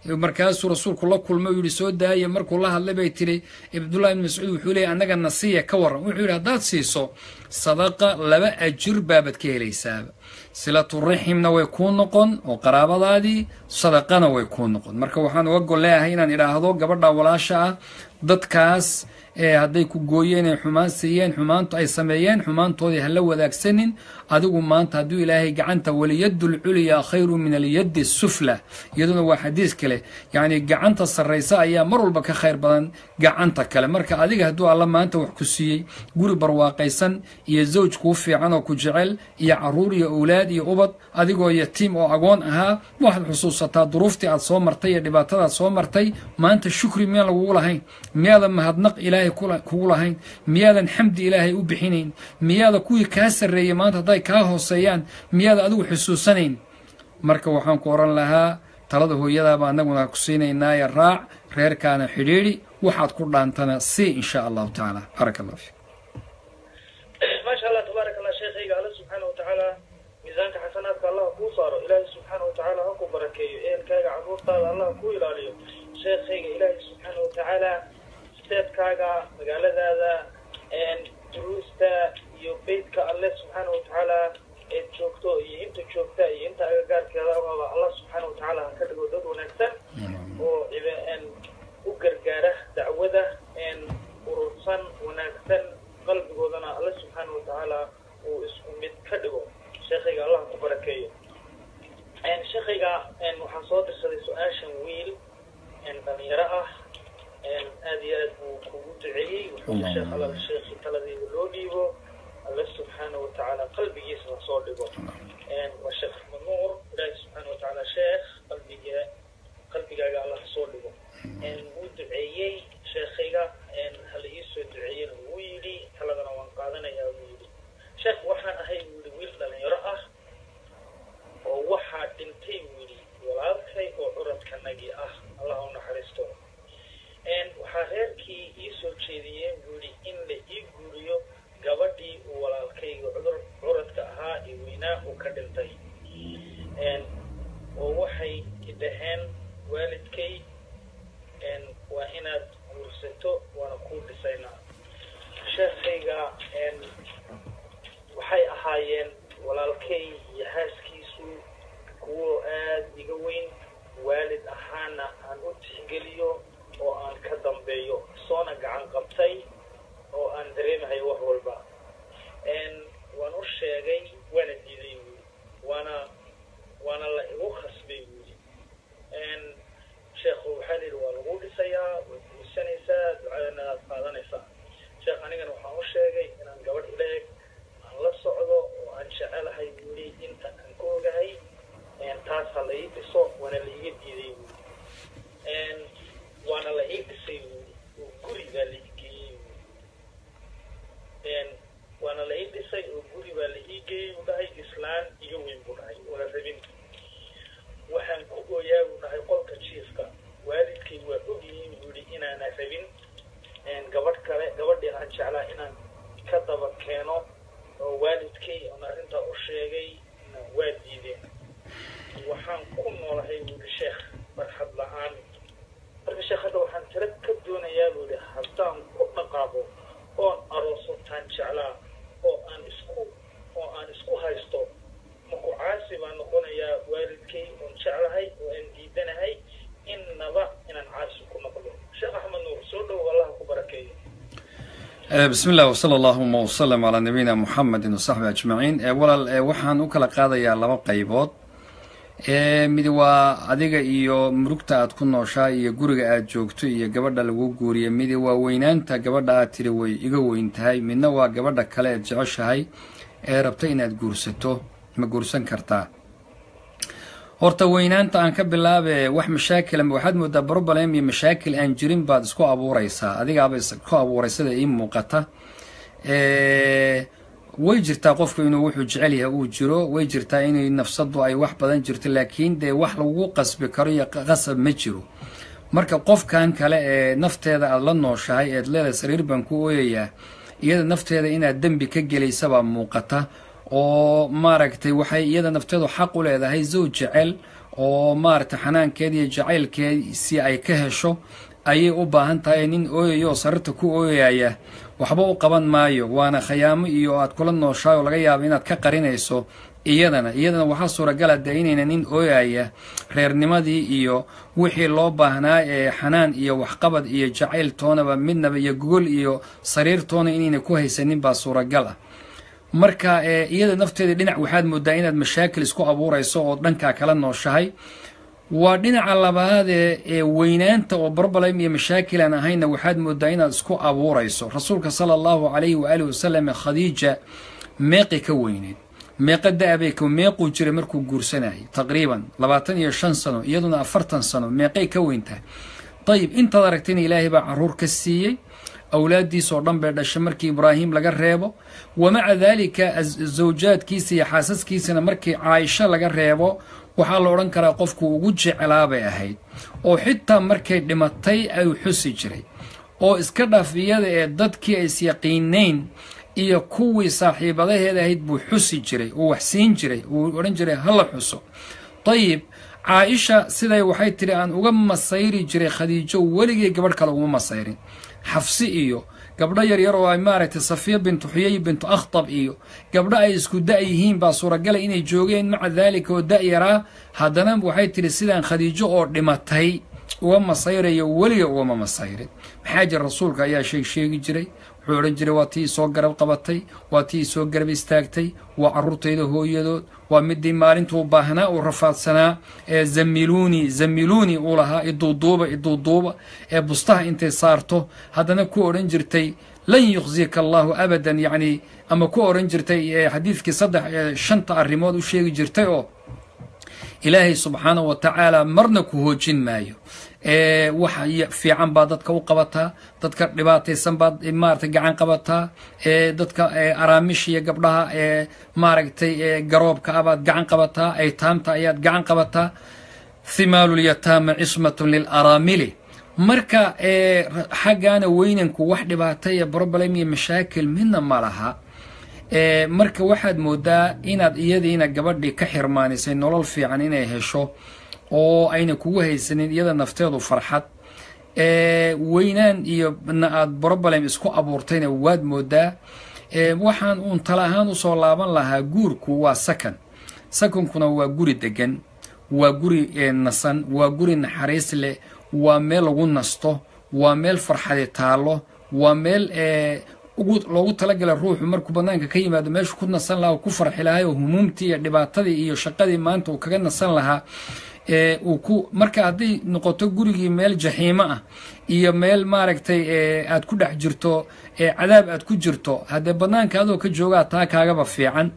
markaasuu rasuulku la kulmay u yidhi soo daaya markuu la hadlay bay tidhi cabdullahi ibn mascuud wuxuu leeyay annaga nasiya ka warran wuxuu yidhi haddaad siiso sadaqa laba ajir baabad ka helaysaaba silaturaximna way kuu noqon oo qaraabadaadii sadaqana way kuu noqon marka waxaan uga gol leeyahay inaan idhaahdo gabadha walaasha ah dadkaas hadday ku gooyeen ay xumaan siiyeen xumaantu ay sameeyeen xumaantoodii hala wadaagsanin adigu maanta hadduu ilaahay gacanta waliyaddu lculyaa khayru min alyaddi sufla iyaduna waa xadiis kale yacni gacanta sarraysa ayaa mar walba ka khayr badan gacanta kale marka adiga hadduu alla maanta wax ku siiyey guri barwaaqaysan iyo zawj kuu fiican oo ku jecel iyo caruur iyo owlaad iyo ubad adigoo yatiim oo agoon ahaa waxaad xusuusataa duruuftii aad soo martay iyo dhibaatadaad soo martay maanta shukri miyaan lagugu lahayn miyaadan mahadnaq ilaahay kugu lahayn miyaadan xamdi ilaahay u bixinayn miyaada kuwii kaa sarreeyey maanta hadday kaa hooseeyaan miyaada adigu xusuusanayn marka waxaan ku odhan lahaa talada hooyadaaba annaguna ku siinaynaaye raac reerkaana xidhiidhi waxaad ku dhaantana si insha allahu tacaala baaraka allah fiik maasha allah tabaarak allah sheekhayga alla subxaana watacaala miisaanka xasanaadka allah kuu saaro ilaahay subxaana watacaala ha ku barakeeyo ehelkaaga carruurtaada allah ku ilaaliyo sheekhayga ilaahay subxaana watacaala steedkaaga magaaladaada duruusta iyo beytka alle subxaana watacaala eed joogto iyo inta joogta iyo inta agagaarkeeda aba allah subxaana watacaala ha ka dhigo dad wanaagsan oo u gargaara dacwada urursan wanaagsan qalbigoodana alle subxaana watacaala uu isku mid ka dhigo sheekhayga allah ku barakeeyo sheekhayga waxaa soo dirsaday su-aashan wiil dhalinyaro ah aad iyo aad buu kugu duceeyey wuxuu sheekh alla sheekhi taladiida loo dhiibo alle subxaana watacaala qalbigiisa ha soo dhigo waa sheekh axmed nuur ilaahi subxaana watacaala sheekh qalbiga qalbigaaga alla ha soo dhigo wuu duceeyey sheekhayga hala ii soo duceeyena wuu yidhi taladana waan qaadanayaa buu yidhi sheekh waxaan ahay buu yidhi wiil dhalinyaro ah oo waxaa dhintay buu yidhi walaalkay oo curadkanagii ah allah u naxariisto waxaa reerkii ii soo jeediyeen buu yidhi in la ii guuriyo gabadhii uu walaalkayga cudur curadka ahaa ee weynaa uu ka dhintay oo waxay idhaheen waalidkay waa inaad guursato waana kuu dhisaynaa sheekhayga waxay ahaayeen walaalkay iyo haaskiisu kuwo aad iga weyn waalid ahaana aan u tixgeliyo oo aan ka dambeeyo soona gacan qabtay oo aan dareemahay wax walba waan u sheegay waana diiday buuli waana waana la igu khasbay buuli sheekhu waxaa layidhi waa lagu dhisayaa waad guursanaysaa ducadana aad qaadanaysaa sheekh anigana waxaan u sheegay inaan gabadh ileeg aan la socdo oo aan jecelahay buuli inta aan ka ogahay taas ha la ii dhiso waana la iga diiday buuli waana la ii dhisay buuli oo guri baa la ii geeyey buuli waana la ii dhisay oo guri baa la ii geeyey buu dhahay islaan iga weyn buu dhahay wala rabin waxaan ku gooyaa buu dhahay qolka jiifka waalidkay waa ogyihiin buu yidhi inaana rabin gabadh kale gabadhii aan jeclaa inaan ka daba keeno oo waalidkay oon arrintaa u sheegay waa diideen waxaan ku noolahay buu yidhi sheekh farxad la-aan marka sheekh hadda waxaan tiro ka doonayaa buu yidhi haddaan ku dhaqaaqo oon aroosotaan jeclaa oo aan isku oo aan isku haysto maku caasi baan noqonayaa waalidkay oon jeclahay oo aan diidanahay innaba inaan caasi ku noqdo sheekh axmed nuur soo dhow allah ku barakeeyo bismi illah wsala allahuma wsalam calaa nabiyina muxamedin wasaxbi ajmaciin walaal waxaan u kala qaadayaa laba qaybood mid waa adiga iyo murugta aad ku nooshaa iyo guriga aad joogto iyo gabadha lagu guuriya midi waa weynaanta gabadha aad tiri way iga weyn tahay midna waa gabadha kale eed jeceshahay ee rabta inaad guursato ma guursan kartaa horta weynaanta aan ka bilaabe wax mashaakila waxaad moodaa broblem iyo mashaakil aan jirin baad isku abuuraysaa adigaaba isku abuuraysada ii muuqata way jirtaa qofku inuu wuxuu jecel yahay uu jiro way jirtaa inay nafsadu ay wax badan jirto laakiin dee wax lagu qasbi karo iyo qasab ma jiro marka qofkan kale ee nafteeda aada la nooshahay eed leedahay sariir baan ku ooyayaa iyada nafteeda inaad dembi ka gelaysabaa muuqata oo maaragtay waxay iyada nafteedu xaq u leedahay zow jecel oo maaragtay xanaankeeda iyo jacaylkeedii ay ka hesho ayay u baahan tahay nin ooyaya oo sariirta ku ooyaya waxba u qaban maayo waana khayaamo iyo aad kula nooshaay oo laga yaabo inaad ka qarinayso iyadana iyadana waxaa suuragala dee inayna nin ooyaya reernimadii iyo wixii loo baahnaa ee xanaan iyo waxqabad iyo jacayl toonaba midnaba iyo gogol iyo sariir toona inayna ku haysanin baa suuragal ah marka iyada nafteeda dhinac waxaad moodaa inaad mashaakil isku abuurayso oo dhankaa kala nooshahay waa dhinaca labaadee ee weynaanta oo barbalem iyo mashaakil aan ahayna waxaad moodaa inaad isku abuurayso rasuulka sala allahu calayhi waaalih wasalam khadiija meeqi ka weyneed meeqa da-bay meequu jiray markuu guursanayay taqriiban labaatan iyo shan sano iyaduna afartan sano meeqay ka weyntahay dayib intaad aragtayna ilaahay baa caruur ka siiyey awlaaddiisoo dhan bay dhashay markii ibraahim laga reebo wamaca daalika zawjaadkiisa iyo xaasaskiisana markii caaisho laga reebo waxaa la odhan karaa qofku ugu jeclaa bay ahayd oo xitaa markay dhimatay ayuu xusi jiray oo iska dhaaf iyada ee dadkii ay isyaqiinayn iyo kuwii saaxiibadaheeda ahayd buu xusi jiray uu wax siin jiray uu odhan jiray hala xuso dayib caaisha siday waxay tidhi aan uga masayri jiray khadiijo weligay gabadh kale uguma masayrin xafsi iyo gabdho yaryar oo ay maaragtay safiya bintu xuyay bintu akhtab iyo gabdho ay isku da' yihiin baa suuragala inay joogeen maca daalika oo da-yaraa haddana waxay tidhi sidaan khadiijo oo dhimatay uga masayrayo weliga ugama masayrin maxaa jira rasuulka ayaa sheeg sheegi jiray wuxuu odhan jiray waa tii isoo garab qabatay waa tii isoo garab istaagtay waa carruurtayda hooyadood waa midii maalintuu baahnaa uu rafaadsanaa ee zamiluuni zamiluuni uu lahaa iduuduuba iduuduuba ee bustaha intay saarto haddana ku odhan jirtay lan yukhzika allahu abadan yacni ama ku odhan jirtay xadiidkii saddex shanta arrimood u sheegi jirtay oo ilaahay subxaanahu wa tacaala marna ku hoojin maayo wax fiican baad dadka u qabataa dadka dhibaataysan baad maaragtay gacan qabataa dadka araamish iyo gabdhaha ee maaragtay garoobka ah baad gacan qabataa aytaamta ayaad gacan qabataa thimaalulyataama cismatun lilaraamili marka xaggaana weynanku wax dhibaata iyo broblem iyo mashaakil midna ma laha marka waxaad moodaa inaad iyadiina gabadhii ka xirmaanisay nolol fiican inay hesho oo ayna kugu haysanin iyada nafteedu farxad weynaan iyo na aad broblem isku abuurtayna waad moodaa waxaan uun tala ahaan usoo laaban lahaa guurku waa sakan sakankuna waa guri degan waa guri nasan waa guri naxariis leh waa meel lagu nasto waa meel farxadi taallo waa meel loogu talagalay ruuxu markuu banaanka ka yimaado meeshu ku nasan lahaa ku farxi lahay oo humuumtii iyo dhibaatadii iyo shaqadii maanta uu kaga nasan lahaa uu ku marka hadday noqoto gurigii meel jaxiimo ah iyo meel maaragtay aad ku dhex jirto cadaab aad ku jirto haddee banaanka adoo ka joogaa taa kaagaba fiican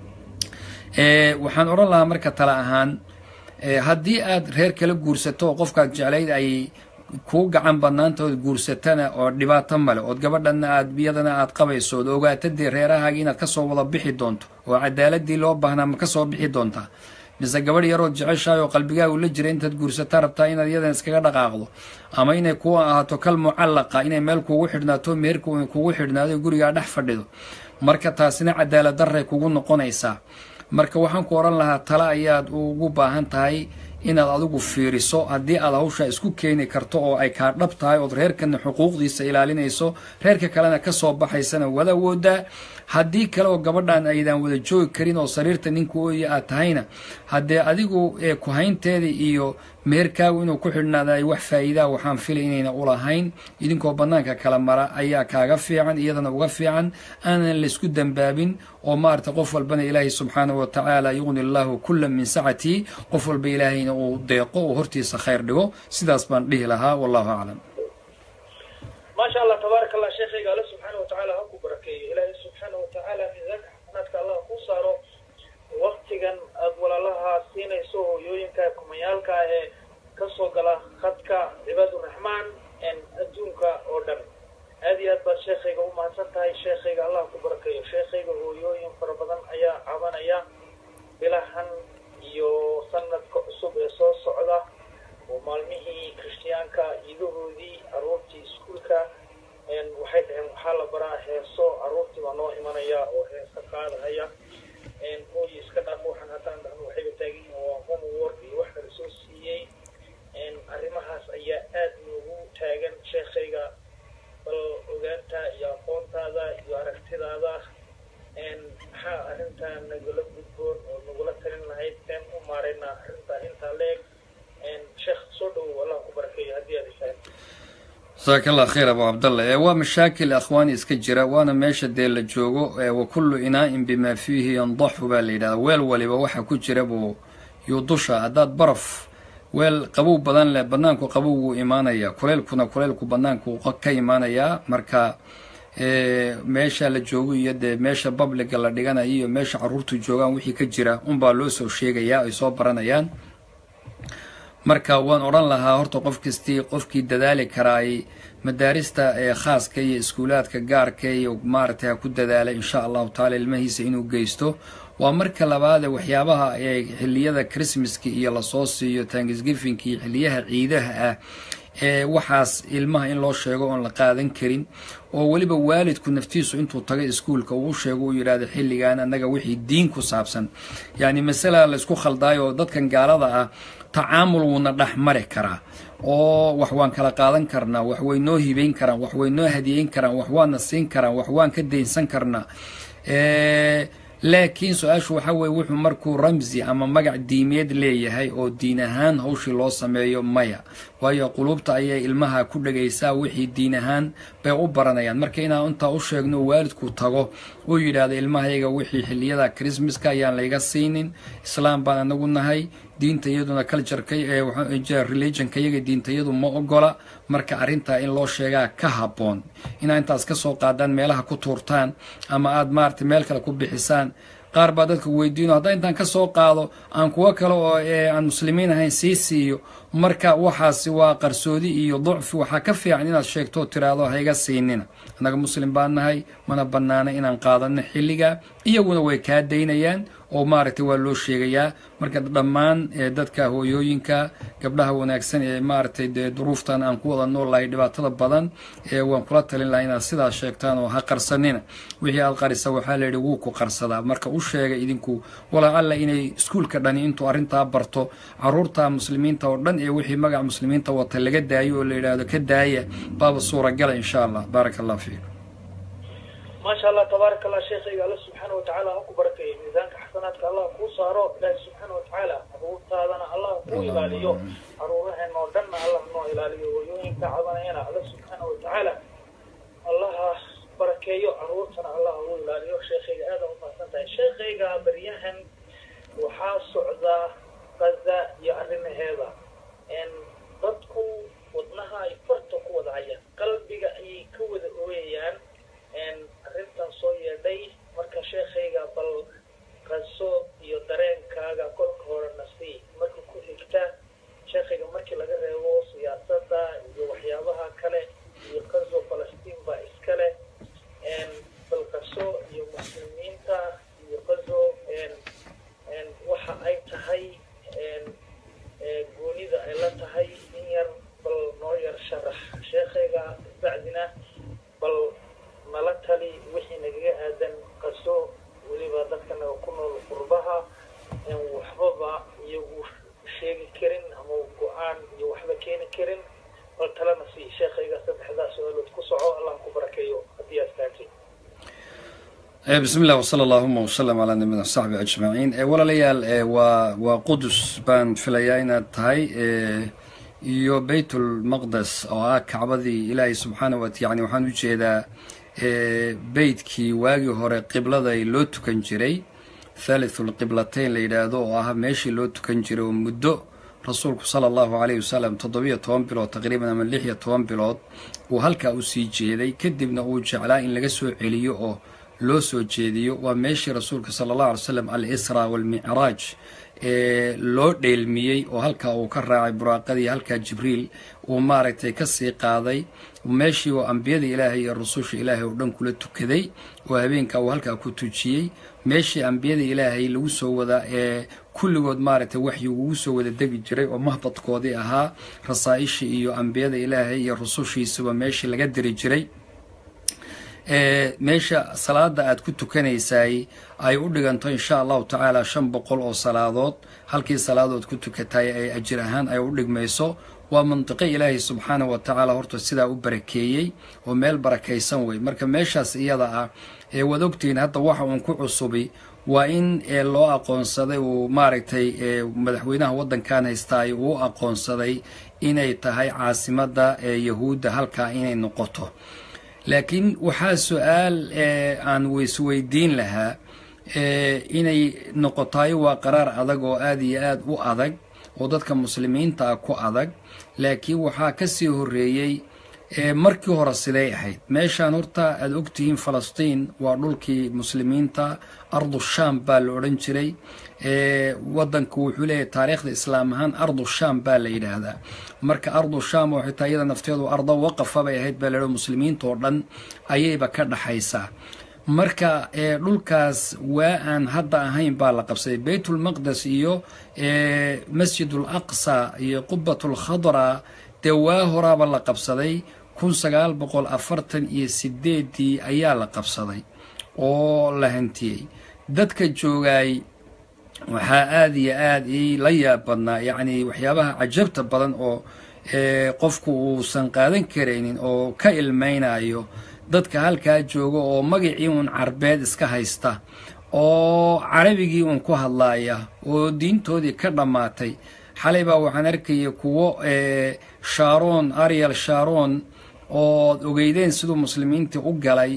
waxaan odhan lahaa marka tale ahaan haddii aad reer kala guursato oo qofkaad jeclayd ay kuu gacan banaanta ood guursatana oo dhibaato male ood gabadhana aad iyadana aad qabayso ood ogaatadii reerahaagii inaad kasoo wada bixi doonto oo cadaaladii loo baahnaa ma kasoo bixi doontaa mise gabadh yarood jeceshahay oo qalbigaagu la jira intaad guursataa rabtaa inaad iyadan iskaga dhaqaaqdo ama inay ku ahaato kal mucallaqa inay meel kugu xidhnaato meherka kugu xidhnaado gurigaa dhex fadhido marka taasina cadaalad daray kugu noqonaysaa marka waxaan ku odhan lahaa tale ayaad ugu baahan tahay inaad adigu fiiriso haddii aad hawshaa isku keeni karto oo ay kaa dhab tahay ood reerkana xuquuqdiisa ilaalinayso reerka kalena kasoo baxaysana wada woodaa haddii kale oo gabadhan aydaan wada joogi karin oo sariirta ninka ooya aad tahayna haddee adigu kuhaynteeda iyo meherkaagu inuu ku xidhnaada ay wax faa'iidaa waxaan filay inayna ulahayn idinkoo bannaanka kala mara ayaa kaaga fiican iyadana uga fiican aanan laysku dembaabin oo maarata qof walbana ilaahay subxaanahu wa tacaala yuqni allahu kula min sacatii qof walba ilaahayna uu deeqo oo hortiisa khayr dhigo sidaas baan dhihi lahaa wallahu aclam maasha allah tabaaraka allah sheekhayga alle subxaana wa tacaala ha ku barakeeyo ilaahay subxaana wa tacaala miisaanka xasanaadka allah kuu saaro waktigan aada walaalaha siinayso hooyooyinka kumayaalka ee kasoo gala khadka cibaaduraxmaan adduunka oo dhan aad iyo aad baad sheekhayga u mahadsan tahay sheekhayga allah ku barakeeyo sheekhayga hooyooyin fara badan ayaa cabanaya bilahan iyo sanadka cusub ee soo socda oo maalmihii kristiyaanka iidahoodii aruurtii iskuulka waxay dhaheen waxaa la baraa heeso aruurtii baa noo imanaya oo heesa qaadahaya hooyi iska dhaaf waxaan haddaan dhahno waxayba taagan yihiin waa homework iyo wax kale soo nagala gudboon oo nagula talin lahayd seen u maaraynaa arrintaa intaa leeg sheekh soo dhowow allah ku barakeeyo haddii aad ishahay jasaaka allah khayr abu cabdalla ee waa mashaakil akhwaani iska jira waana meesha dee la joogo wa kullu inaa'in bimaa fiihi yandaxu baa la yidhahdaa weel waliba waxa ku jira buu yuu dusha haddaad baraf weel qabow badan leh bannaanku qabow wuu imaanayaa kuleylkuna kuleylku bannaanku ka imaanayaa marka meesha la joogo iyo dee meesha babliga la dhiganayo iyo meesha carruurtu joogaan wixii ka jira unbaa loo soo sheegayaa ay soo baranayaan marka waan odhan lahaa horta qof kastii qofkii dadaali karaay madaarista ee khaaska iyo iskuulaadka gaarka iyo maaragtay ha ku dadaalay insha allahu taala ilmahiisa inuu geysto waa marka labaade waxyaabaha ee xiliyada christmaska iyo lasoo siiyo tanksgifinka iyo xiliyaha ciidaha ah ee waxaas ilmaha in loo sheego oon la qaadan karin oo weliba waalidku naftiisu intuu tago iskuulka uu sheego uu yidhaahdo xilligan annaga wixii diin ku saabsan yacni masala laysku khaldaayo oo dadkan gaalada ah tacaamul wuuna dhex mari karaa oo wax waan kala qaadan karnaa wax way noo hibayn karaan wax way noo hadiyeyn karaan wax waana siin karaan wax waan ka daynsan karnaa laakiin su-aashu waxa weye wuxuu markuu ramsi ama magac diimeed leeyahay oo diin ahaan hawshii loo sameeyo maya waayo quluubta ayay ilmaha ku dhagaysaa wixii diin ahaan bay u baranayaan marka inaan intaa u sheegno waalidku tago uu yidhaahdo ilmahayaga wixii xiliyada christmaska ayaan layga siinin islaam baan anagu nahay diinta iyaduna cultureka religionka iyaga diinta iyadu ma ogola marka arrintaa in loo sheegaa ka habboon inaa intaas ka soo qaadaan meelaha ku tuurtaan ama aada maarata meel kale ku bixisaan qaar baa dadka weydiino haddaa intaan ka soo qaado aan kuwo kale oo aan muslimiin ahayn sii siiyo marka waxaasi waa qarsoodi iyo ducfi waxaa ka fiican inaad sheegto tiraahdo hayga siinina annaga muslim baan nahay mana bannaana inaan qaadano xilliga iyaguna way kaa daynayaan oo maaragtay waa loo sheegayaa marka dhammaan dadka hooyooyinka gabdhaha wanaagsan ee maaragtay dee duruuftan aan ku wada nool lahay dhibaatada badan ee waan kula talin lahaa inaad sidaas sheegtaan oo ha qarsanina wixii aad qarisa waxaa la yidhi wuu ku qarsadaa marka u sheega idinku walacalla inay iskuulka dhani intuu arrintaa barto caruurta muslimiinta oo dhan ee wixii magaca muslimiinta wata laga daayo oo la yidhaahdo ka daaya baaba suuragala insha allah baaraka allah fiikum maasha allah tabaaraka allah sheekayga alla subxaana watacaala ha ku barakeeyo miisaanka xasanaadka allah kuu saaro ilaahi subxaana watacaala caruurtaadana allah kuu ilaaliyo caruuraheen oo dhanna allah noo ilaaliyo hooyooyinka cabanayana alla subxaana watacaala allaha barakeeyo caruurtana allah u ilaaliyo sheekayga aada u mahadsan tahay sheekayga baryahan waxaa socdaa qaza iyo arrimaheeda dadku wadnaha ay farta ku wada hayaan qalbiga ayay ka wada ooyayaan arrintan soo yeedhay marka sheekhayga bal qaso iyo dareenkaaga kolka hore nasii marka ku xigta sheekhayga markii laga reebo siyaasadda iyo waxyaabaha kale iyo qaso falastiin baa iska leh bal qaso iyo muslimiinta iyo qaso waxa ay tahay goonida ay la tahay in yar bal noo yar sharax sheekhayga bacdina bal nala tali wixii nagaga aadan qaso weliba dadka naga ku nool qurbaha waxbaba iyagu sheegi karin ama go-aan iyo waxba keeni karin bal talena sii sheekhayga saddexdaa su-aalood ku soco allah ku barakeeyo haddii aad taagtay bismi illah wsala allahuma wsalam calaa nabiyina saxbi ajmaciin walaalayaal waa waa qudus baan filayaa inaad tahay iyo baytulmaqdes oo ah kacbadii ilaahay subxaana wat yani waxaan u jeedaa beytkii waagii hore qibladay loo tukan jiray thalithul qiblatayn la yidhaahdo oo ah meeshii loo tukan jiray oo muddo rasuulku sala allahu caleyhi wasalam toddobiyo toban bilood taqriiban ama lix iyo toban bilood uu halkaa usii jeeday kadibna uu jeclaa in laga soo celiyo oo loo soo jeediyo waa meeshii rasuulka sala allahu alay slam al isra waalmicraaj ee loo dheelmiyey oo halkaa uu ka raacay buraaqadii halkaa jibriil uu maaragtay ka sii qaaday meeshii oo ambiyada ilaahay iyo rususha ilaahay oo dhan kula tukaday oo habeenkaa uu halkaa ku tujiyey meeshii ambiyada ilaahay lagu soo wada ee kulligood maaragtay waxyigu ugu soo wada degi jiray oo mahbadkoodii ahaa rasaa-ishii iyo ambiyada ilaahay iyo rusushiisuba meeshii laga diri jiray meesha salaada aad ku tukanaysaay ay u dhiganto insha allahu tacaala shan boqol oo salaadood halkii salaadood ku tukatay ay ajir ahaan ay u dhigmayso waa mantiqo ilaahay subxaana wa tacaala horta sidaa u barakeeyey oo meel barakaysan wey marka meeshaas iyada ah waad ogtihiin hadda waxa uun ku cusubi waa in loo aqoonsaday uu maaragtay madaxweynaha waddankan haystaay uu aqoonsaday inay tahay caasimadda yahuudda halkaa inay noqoto laakiin waxaa su-aal aan weysweydiin lahaa inay noqotayo waa qaraar adag oo aada iyo aada u adag oo dadka muslimiinta ah ku adag laakiin waxaa ka sii horreeyey markii hore siday ahayd meeshaan horta aada ogtihiin falastiin waa dhulkii muslimiinta ardu sham baa la odhan jiray wadanku wuxuu leeyahay taariikhda islaam ahaan ardu sham baa la yidhaahdaa marka ardu sham oo xitaa iyada nafteedu ardo waqafa bay ahayd baa la yidhahda muslimiinta oo dhan ayayba ka dhaxaysaa marka dhulkaas waa aan hadda ahayn baa la qabsaday baytulmaqdes iyo masjidul aqsa iyo qubatul khadra dee waa horaaba la qabsaday kun sagaal boqol afartan iyo sideedii ayaa la qabsaday oo la hantiyey dadka joogaay waxaa aada iyo aada ii la yaab badnaa yacni waxyaabaha cajabta badan oo qofku uusan qaadan karaynin oo ka ilmaynayo dadka halkaa jooga oo magacii uun carbeed iska haysta oo carabigii uun ku hadlaaya oo diintoodii ka dhammaatay xalay baa waxaan arkaya kuwo sharon ariel sharon oo ogeydeen siduu muslimiintii u galay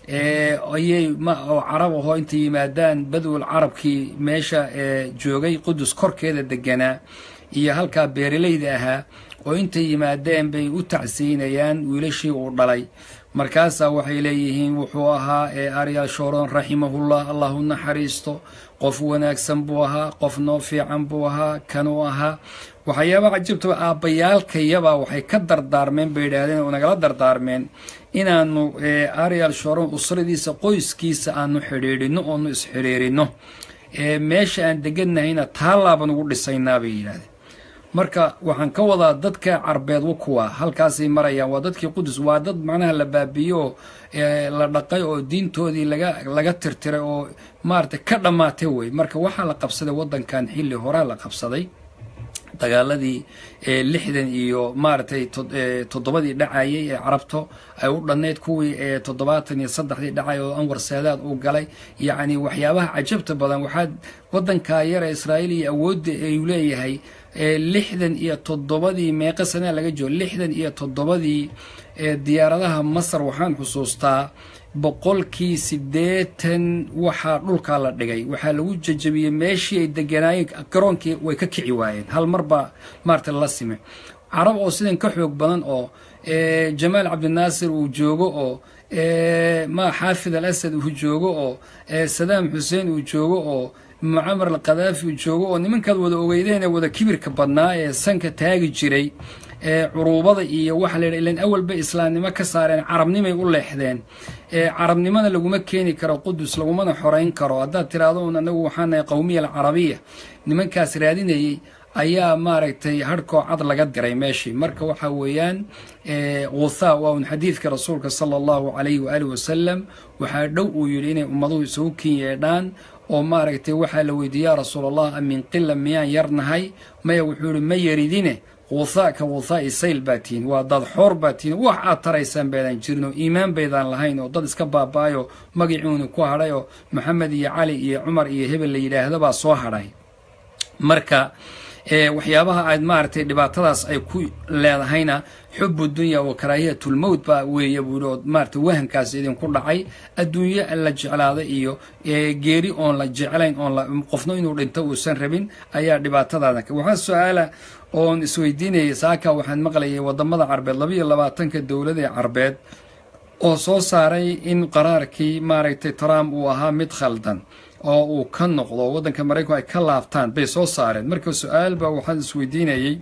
ayay oo carab ahoo intay yimaadaan badwal carabkii meesha joogay qudus korkeeda deganaa iyo halkaa beeralayda ahaa oo intay yimaadeen bay u tacsiinayaan wiilashii uu dhalay markaasaa waxay leeyihiin wuxuu ahaa ariel sharon raximahullah allahu naxariisto qof wanaagsan buu ahaa qof noo fiican buu ahaa kanuu ahaa waxyaaba cajabtaba aabbayaalkayabaa waxay ka dardaarmeen bay yidhaahdeen oo nagala dardaarmeen inaanu ariel sharon usradiisa qoyskiisa aanu xidhiidhino oonu isxidhiirino meesha aan deganahayna taallaaban ugu dhisaynaa bay yidhahdeen marka waxaan ka wadaa dadka carbeed kuwa halkaasay marayaan waa dadkii qudus waa dad macnaha la baabiyo oo la dhaqay oo diintoodii laga laga tirtiray oo maaragtay ka dhammaatay wey marka waxaa la qabsaday waddankan xilli horaa la qabsaday dagaaladii lixdan iyo maaragtay toddobadii dhacayay ee carabto ay u dhannayd kuwii toddobaatan iyo saddexdii dhacay oo anwar saadaad uu galay yacni waxyaabaha cajabta badan waxaa waddankaa yara israa'iil iyo awoodda ayuu leeyahay lixdan iyo toddobadii meeqa sanaa laga joogo lixdan iyo toddobadii diyaaradaha masar waxaan xusuustaa boqolkii siddeetan waxaa dhulkaa la dhigay waxaa lagu jajabiyey meeshii ay deganaayeen garoonkii way ka kici waayeen hal mar baa maarata la sime carab oo sidan ka xoog badan oo jamaal cabdinaasir uu joogo oo ma xaafid al asad uu joogo oo sadaam xuseen uu joogo oo mucamar al khadaafi uu joogo oo nimankaad wada ogeydeen ee wada kibirka badnaa ee sanka taagi jiray curuubada iyo waxa la yidha ilan awalba islaamnimo ka saareen carabnimay u leexdeen carabnimona laguma keeni karo qudus lagumana xoreyn karo haddaad tiraahdo un anagu waxaa nahay qowmiya alcarabiya nimankaas raadinayay ayaa maaragtay harhkoo cad laga diray meeshii marka waxa weeyaan wuthaa waa un xadiidka rasuulka sala allahu calayhi waaalih wasalam waxaa dhow uu yidhi inay ummaduhu isugu kin yeedhaan oo maaragtay waxaa la weydiiye yaa rasuul allah min qila miyaan yarnahay maya wuxuu yihi ma yaridine wuthaa ka wuthaai sayl baa tihin waa dad xoor baa tihin wax aad taraysaan baydaan jirin oo iimaan baydaan lahayn oo dad iska baaba-ayo magacuuni ku hadhay oo maxamed iyo cali iyo cumar iyo hebel la yidhaahdo baa soo hadhay marka waxyaabaha aad maaragtay dhibaatadaas ay ku leedahayna xubu dunya wa karaahiyatulmowt baa weeye buuhi oo maaragtay wahankaas idinku dhacay adduunyo la jeclaaday iyo geeri oon la jeclayn oon qofno inuu dhinto uusan rabin ayaa dhibaatadaada waxaa su-aala oon isweydiinayay saaka waxaan maqlayay wadamada carbeed laba iyo labaatanka dowladee carbeed oo soo saaray in qaraarkii maaragtay trump uu ahaa mid khaldan oo uu ka noqdo waddanka maraykanku ay ka laabtaan bay soo saareen marka su-aal baa waxaan isweydiinayay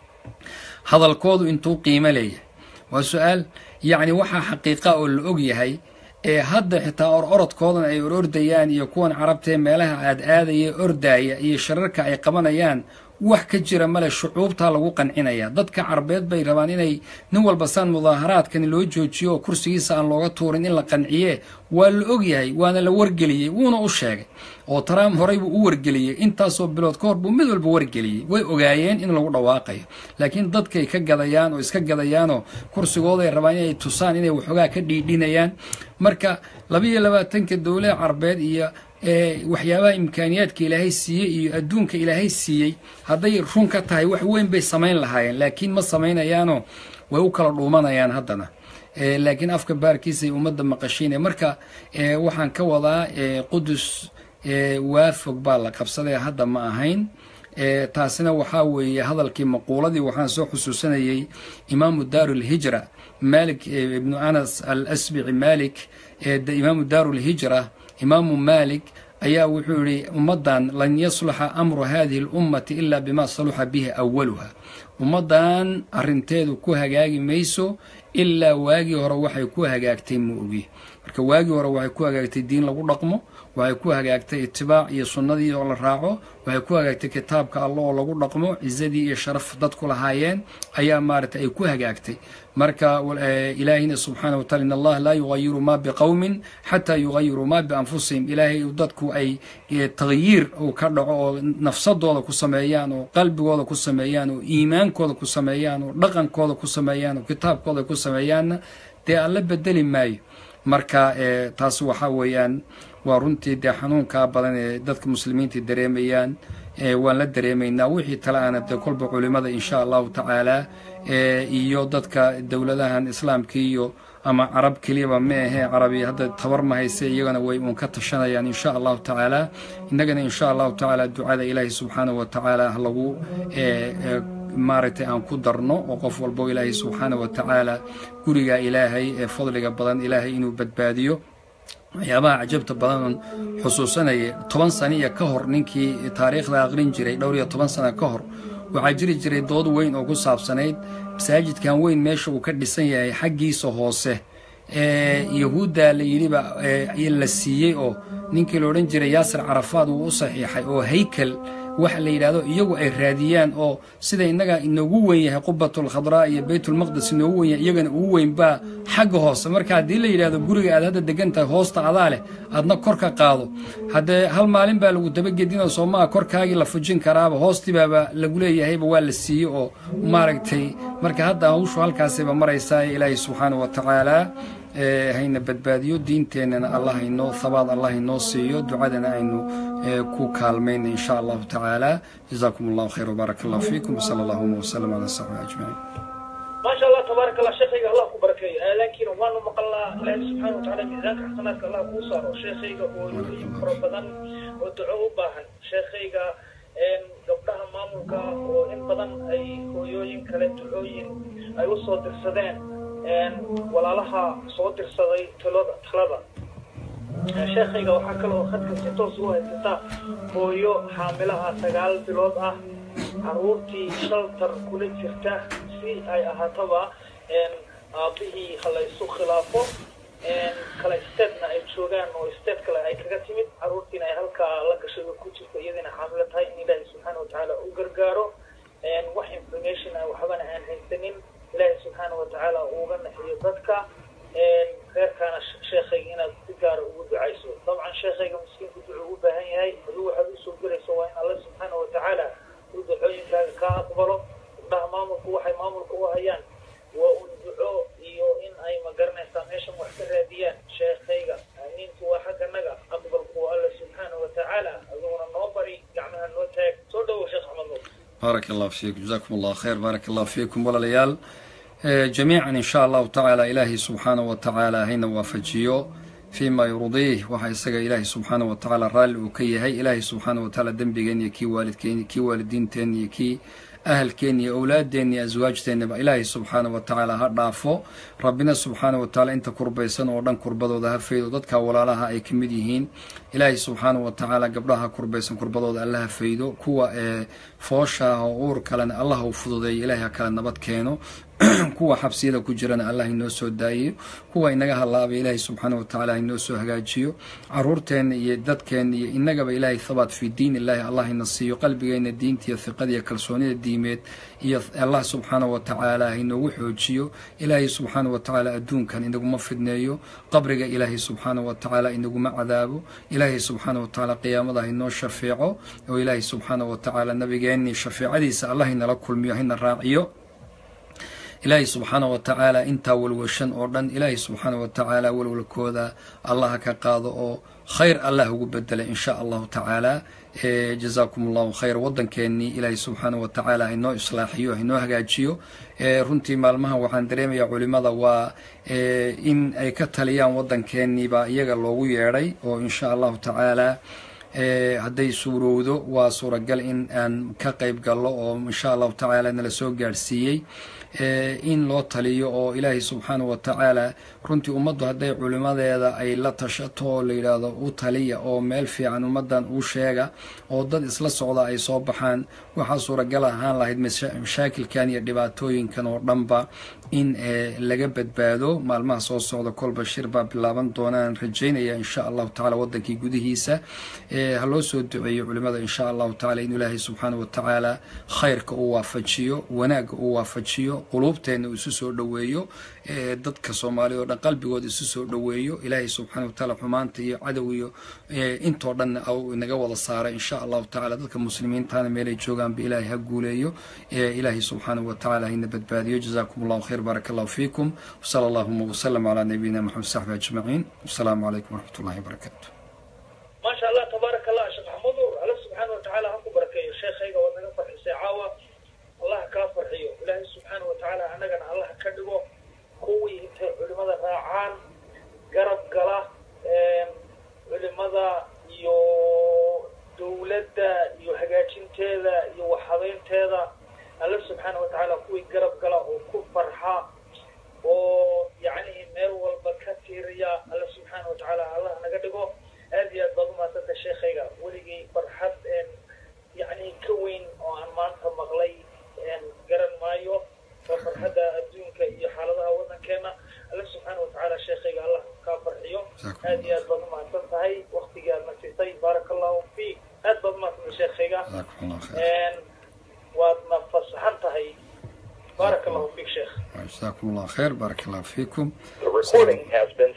hadalkoodu intuu qiimo leeyahay waa su-aal yacni waxaa xaqiiqa oo la og yahay ee hadda xitaa or orodkoodan ay or ordayaan iyo kuwan carabtaee meelaha aad aadaya ordaaya iyo shararka ay qabanayaan wax ka jira male shucuubtaa lagu qancinaya dadka carbeed bay rabaan inay nin walba saan mudaaharaadkani loo joojiyo oo kursigiisa aan looga tuurin in la qanciye waa la ogyahay waana la wargeliyey wuuna u sheegay oo trump horey buu u wargeliyey intaasoo bilood ka hor buu mid walba wargeliyey way ogaayeen in lagu dhawaaqayo laakiin dadkay ka gadayaan oo iska gadayaanoo kursigooday rabaan inay tusaan inay waxoogaa ka dhiidhinayaan marka labaiyo labaatanka dowlada carbeed iyo waxyaabaha imkaaniyaadka ilaahay siiyey iyo adduunka ilaahay siiyey hadday run ka tahay wax weyn bay samayn lahaayeen laakiin ma samaynayaanoo way u kala dhuumanayaan haddana laakiin afka baarkiisay ummadda maqashiinaya marka waxaan ka wadaa qudus waafog baa la qabsaday hadda ma ahayn taasina waxaa weeye hadalkii maquuladii waxaan soo xusuusanayay imaamu daaru lhijra malik ibnu anas al asbici malik imaamu daaru lhijra imaamu malik ayaa wuxuu yihi ummaddan lan yasluxa amru hadihi اlummati ila bima saluxa bihi awaluha ummaddan arinteedu ku hagaagi mayso ilaa waagii hore waxay ku hagaagtay ma ogi marka waagii hore waxay ku hagaagtay diin lagu dhaqmo waxay ku hagaagtay itibaac iyo sunnadii oo la raaco waxay ku hagaagtay kitaabka alla oo lagu dhaqmo cizadii iyo sharaf dadku lahaayeen ayaa maaragtay ay ku hagaagtay marka ilaahina subxaana wa taala in allah laa yugayiru ma biqowmin xataa yugayiru ma bianfusihim ilaahay dadku ay tagyiir uu ka dhaco oo nafsadooda ku sameeyaan oo qalbigooda ku sameeyaan oo iimaankooda ku sameeyaan oo dhaqankooda ku sameeyaan oo kitaabkooda ku sameeyaanna dee alla bedeli maayo marka taas waxaa weeyaan waa runtii dee xanuunkaa badan ee dadka muslimiinta dareemayaan waan la dareemaynaa wixii tale aana dee kolba culimada insha allahu tacaala iyo dadka dowladahan islaamka iyo ama carab keliyaba ma ahee carabi hadda tabar ma hayse iyagana way uun ka tashanayaan insha allahu tacaala innagana insha allahu tacaala ducada ilaahi subxaanahu wa tacaala ha lagu maaragtay aan ku darno oo qof walbo ilaahay subxaana wa tacaala guriga ilaahay ee fadliga badan ilaahay inuu badbaadiyo waxyaabaha cajabta badan xusuusanaya toban saniya ka hor ninkii taariikhda aqrin jiray dhowr iyo toban sana ka hor waxaa jiri jiray dood weyn oo ku saabsanayd masaajidkan weyn meesha uu ka dhisan yahay xaggiisa hoose yahuudda la yidhiba la siiyey oo ninkii la odhan jiray yaasir carafaad uu u saxiixay oo haykel waxa la yidhahdo iyagu ay raadiyaan oo sida innaga inoogu weyn yahay qubatul khadraa iyo baytulmaqdes inoogu weyn yahay iyagana ugu weyn baa xagga hoose marka haddii la yidhahdo guriga aad hadda degan tahay hoosta adaa leh aadna kor ka qaado haddee hal maalin baa lagu dabagedinoo soomaa korkaagii la fujin karaaba hoostibaaba lagu leeyahayba waa la siiyey oo maaragtay marka hadda hawshu halkaasayba maraysaa ilaahay subxaana wa tacaala hayna badbaadiyo diinteennana allah inoo habaad allah inoo siiyo ducadana aynu ku kaalmayna in sha allahu tacaala jazaakum allahu khayr wbaarak allah fiikum wsala allahuma wsalam ala saxbi ajmaciin maasha allah tabaarak allah sheekhayga allah ku barakeeyo laakiin waanu maqalnaa ilaahi subxaana watacaala miisaanka xasanaadka allah kuu saaro sheekhayga hooyooyin fara badan oo duco u baahan sheekhayga gabdhaha maamulka oo in badan ay hooyooyin kale ducooyin ay u soo dirsadeen walaalaha soo dirsaday talada talada sheekhayga waxaa kale oo khadka si toos u haysataa hooyo xaamilaha sagaal bilood ah caruurtii shaltar kula jirta si ay ahaataba aabihii halaysu khilaafo kale stateنا ay joogaan oo state kale ay kaga timid caruurtiina ay halkaa la gashay oo ku jirto iyadina xaamilo tahay in ilaahi subxaana watacaala u gargaaro wax information ah waxbana aan haysanin ilaahi subxaana watacaala uga naxiyo dadka reerkaana sheekhayga inaad si gaara ugu ducayso dabcan sheekhayga miskiinku ducu u baahan yahay aduu waxaad usoo gelayso waa in alle subxaana watacaala uu ducooyinkaaga kaa aqbalo gabdhaha maamulku waxay maamulka u hayaan waa un duco iyo in ay magaranaysaa meeshan wax ka raadiyaan sheekhayga aamiintu waa xagganaga aqbalku waa alle subxaana watacaala aduguna noo bari gacmaha noo taag soo dhowow sheekh axmed nuur baarak allah fiikum jazakum allah khayr baarak allah fiikum walaalayaal جميعا إن شاء الله تعالى إلهي سبحانه وتعالى هنا وافجيو فيما يرضيه وحا يسقى إلهي سبحانه وتعالى رال وكي هي إلهي سبحانه وتعالى دنبغين يكي والدكين يكي والدين تين يكي أهل كيني أولاد ديني أزواج تيني إلهي سبحانه وتعالى هدافو ربنا سبحانه وتعالى أنت كربيسان ودن كربضو ذا فيدو ددك ولا لها أي كمديهين إلهي سبحانه وتعالى قبلها كربيسان كربضو ذا الله فيدو كوا فوشا أور كلان الله وفضو ذي إلهي كلان نبات كينو kuwa xabsiyada ku jirana allah inoo soo daayiyo kuwa inaga halaabay ilaahay subxaana watacaala inoo soo hagaajiyo caruurteenna iyo dadkeenna iyo inagaba ilaahay thabaat fii diin illaahi allah ina siiyo qalbigeenna diinta iyo hiqada iyo kalsoonida diimeed iyo allah subxaana watacaala inoogu xoojiyo ilaahay subxaana watacaala adduunkan inaguma fidneeyo qabriga ilaahay subxaana watacaala inaguma cadaabo ilaahay subxaana watacaala qiyaamada inoo shafeeco oo ilaahay subxaana watacaala nabigeennii shafeecadiisa allah inala kulmiyo hina raaciyo ilaahay subxaana wa tacaala intaa walwashan oo dhan ilaahay subxaana wa tacaala walwalkooda allaha ka qaado oo khayr allah ugu bedela in sha allahu tacaala jazaakum allahu khayr waddankeennii ilaahay subxaana wa tacaala hainoo islaaxiyo hainoo hagaajiyo runtii maalmahan waxaan dareemayaa culimada waa in ay ka taliyaan waddankeennii baa iyaga loogu yeedhay oo in sha allahu tacaala hadday suurowdo waa suuragal in aan ka qayb gallo oo insha allahu tacaala nala soo gaadhsiiyey in loo taliyo oo ilaahay subxaana wa tacaala runtii ummaddu hadday culimadeeda ay la tashato oo la yidhaahdo u taliya oo meel fiican ummaddan uu sheega oo dad isla socda ay soo baxaan waxaa suuragal ahaan lahayd mashaakilkan iyo dhibaatooyinkan oo dhanba in laga badbaado maalmaha soo socda kolba shir baa bilaaban doonaan rajaynaya insha allahu tacala waddankii gudihiisa ha loo soo duceeyo culimada insha allahu tacala in ilaahay subxaana wa tacaala khayrka uu waafajiyo wanaagga uu waafajiyo quluubteenna uu isu soo dhoweeyo dadka soomaaliya o dhan qalbigooda isu soo dhoweeyo ilaahay subxana wa tacaala xumaanta iyo cadow iyo intoo dhan inaga wada saara insha allahu tacala dadka muslimiintana meelay joogaanba ilaahay ha guuleeyo ilaahay subxaana wa tacala hayna badbaadiyo jazaakum allahu khayr baarak allahu fiikum wsala allahuma wsalam calaa nabiyina maxamed saxbi ajmaciin wasalaamu calaykum waraxmat ullahi wabarakaatu maasha allah tabaaraka allah sheekh maxamudur alla subxaana wa tacaala ha ku barakeeyo sheekhayga waad naga farxisay caawa allah kaa farxiyo ilaahay subxaana wa tacaala annagana allah ka dhigo kuwii intay culimada raacaan garab gala culimada iyo dowladda iyo hagaajinteeda iyo waxhabeynteeda alla subxaana wa tacaala kuwii garab gala oo ku farxa oo yacnihi meel walba ka tiiriya alla subxaana wa tacaala allah naga dhigo aad iyo aad baad umahadsanta sheekhayga weligay farxad yacni ka weyn oo aan maanta maqlay garan maayo waa farxadda adduunka iyo xaaladaha waddankeena alla subxaana wa tacaala sheekhayga allah kaa farxiyo aad iyo aad baad umahadsan tahay waktigii aad na siisay baaraka allahu fiik aad baad umahadsanta sheekhayga waadna fasaxan tahay baaraka allahu fiik sheekh جزاكم الله خير بارك الله فيكم The recording has been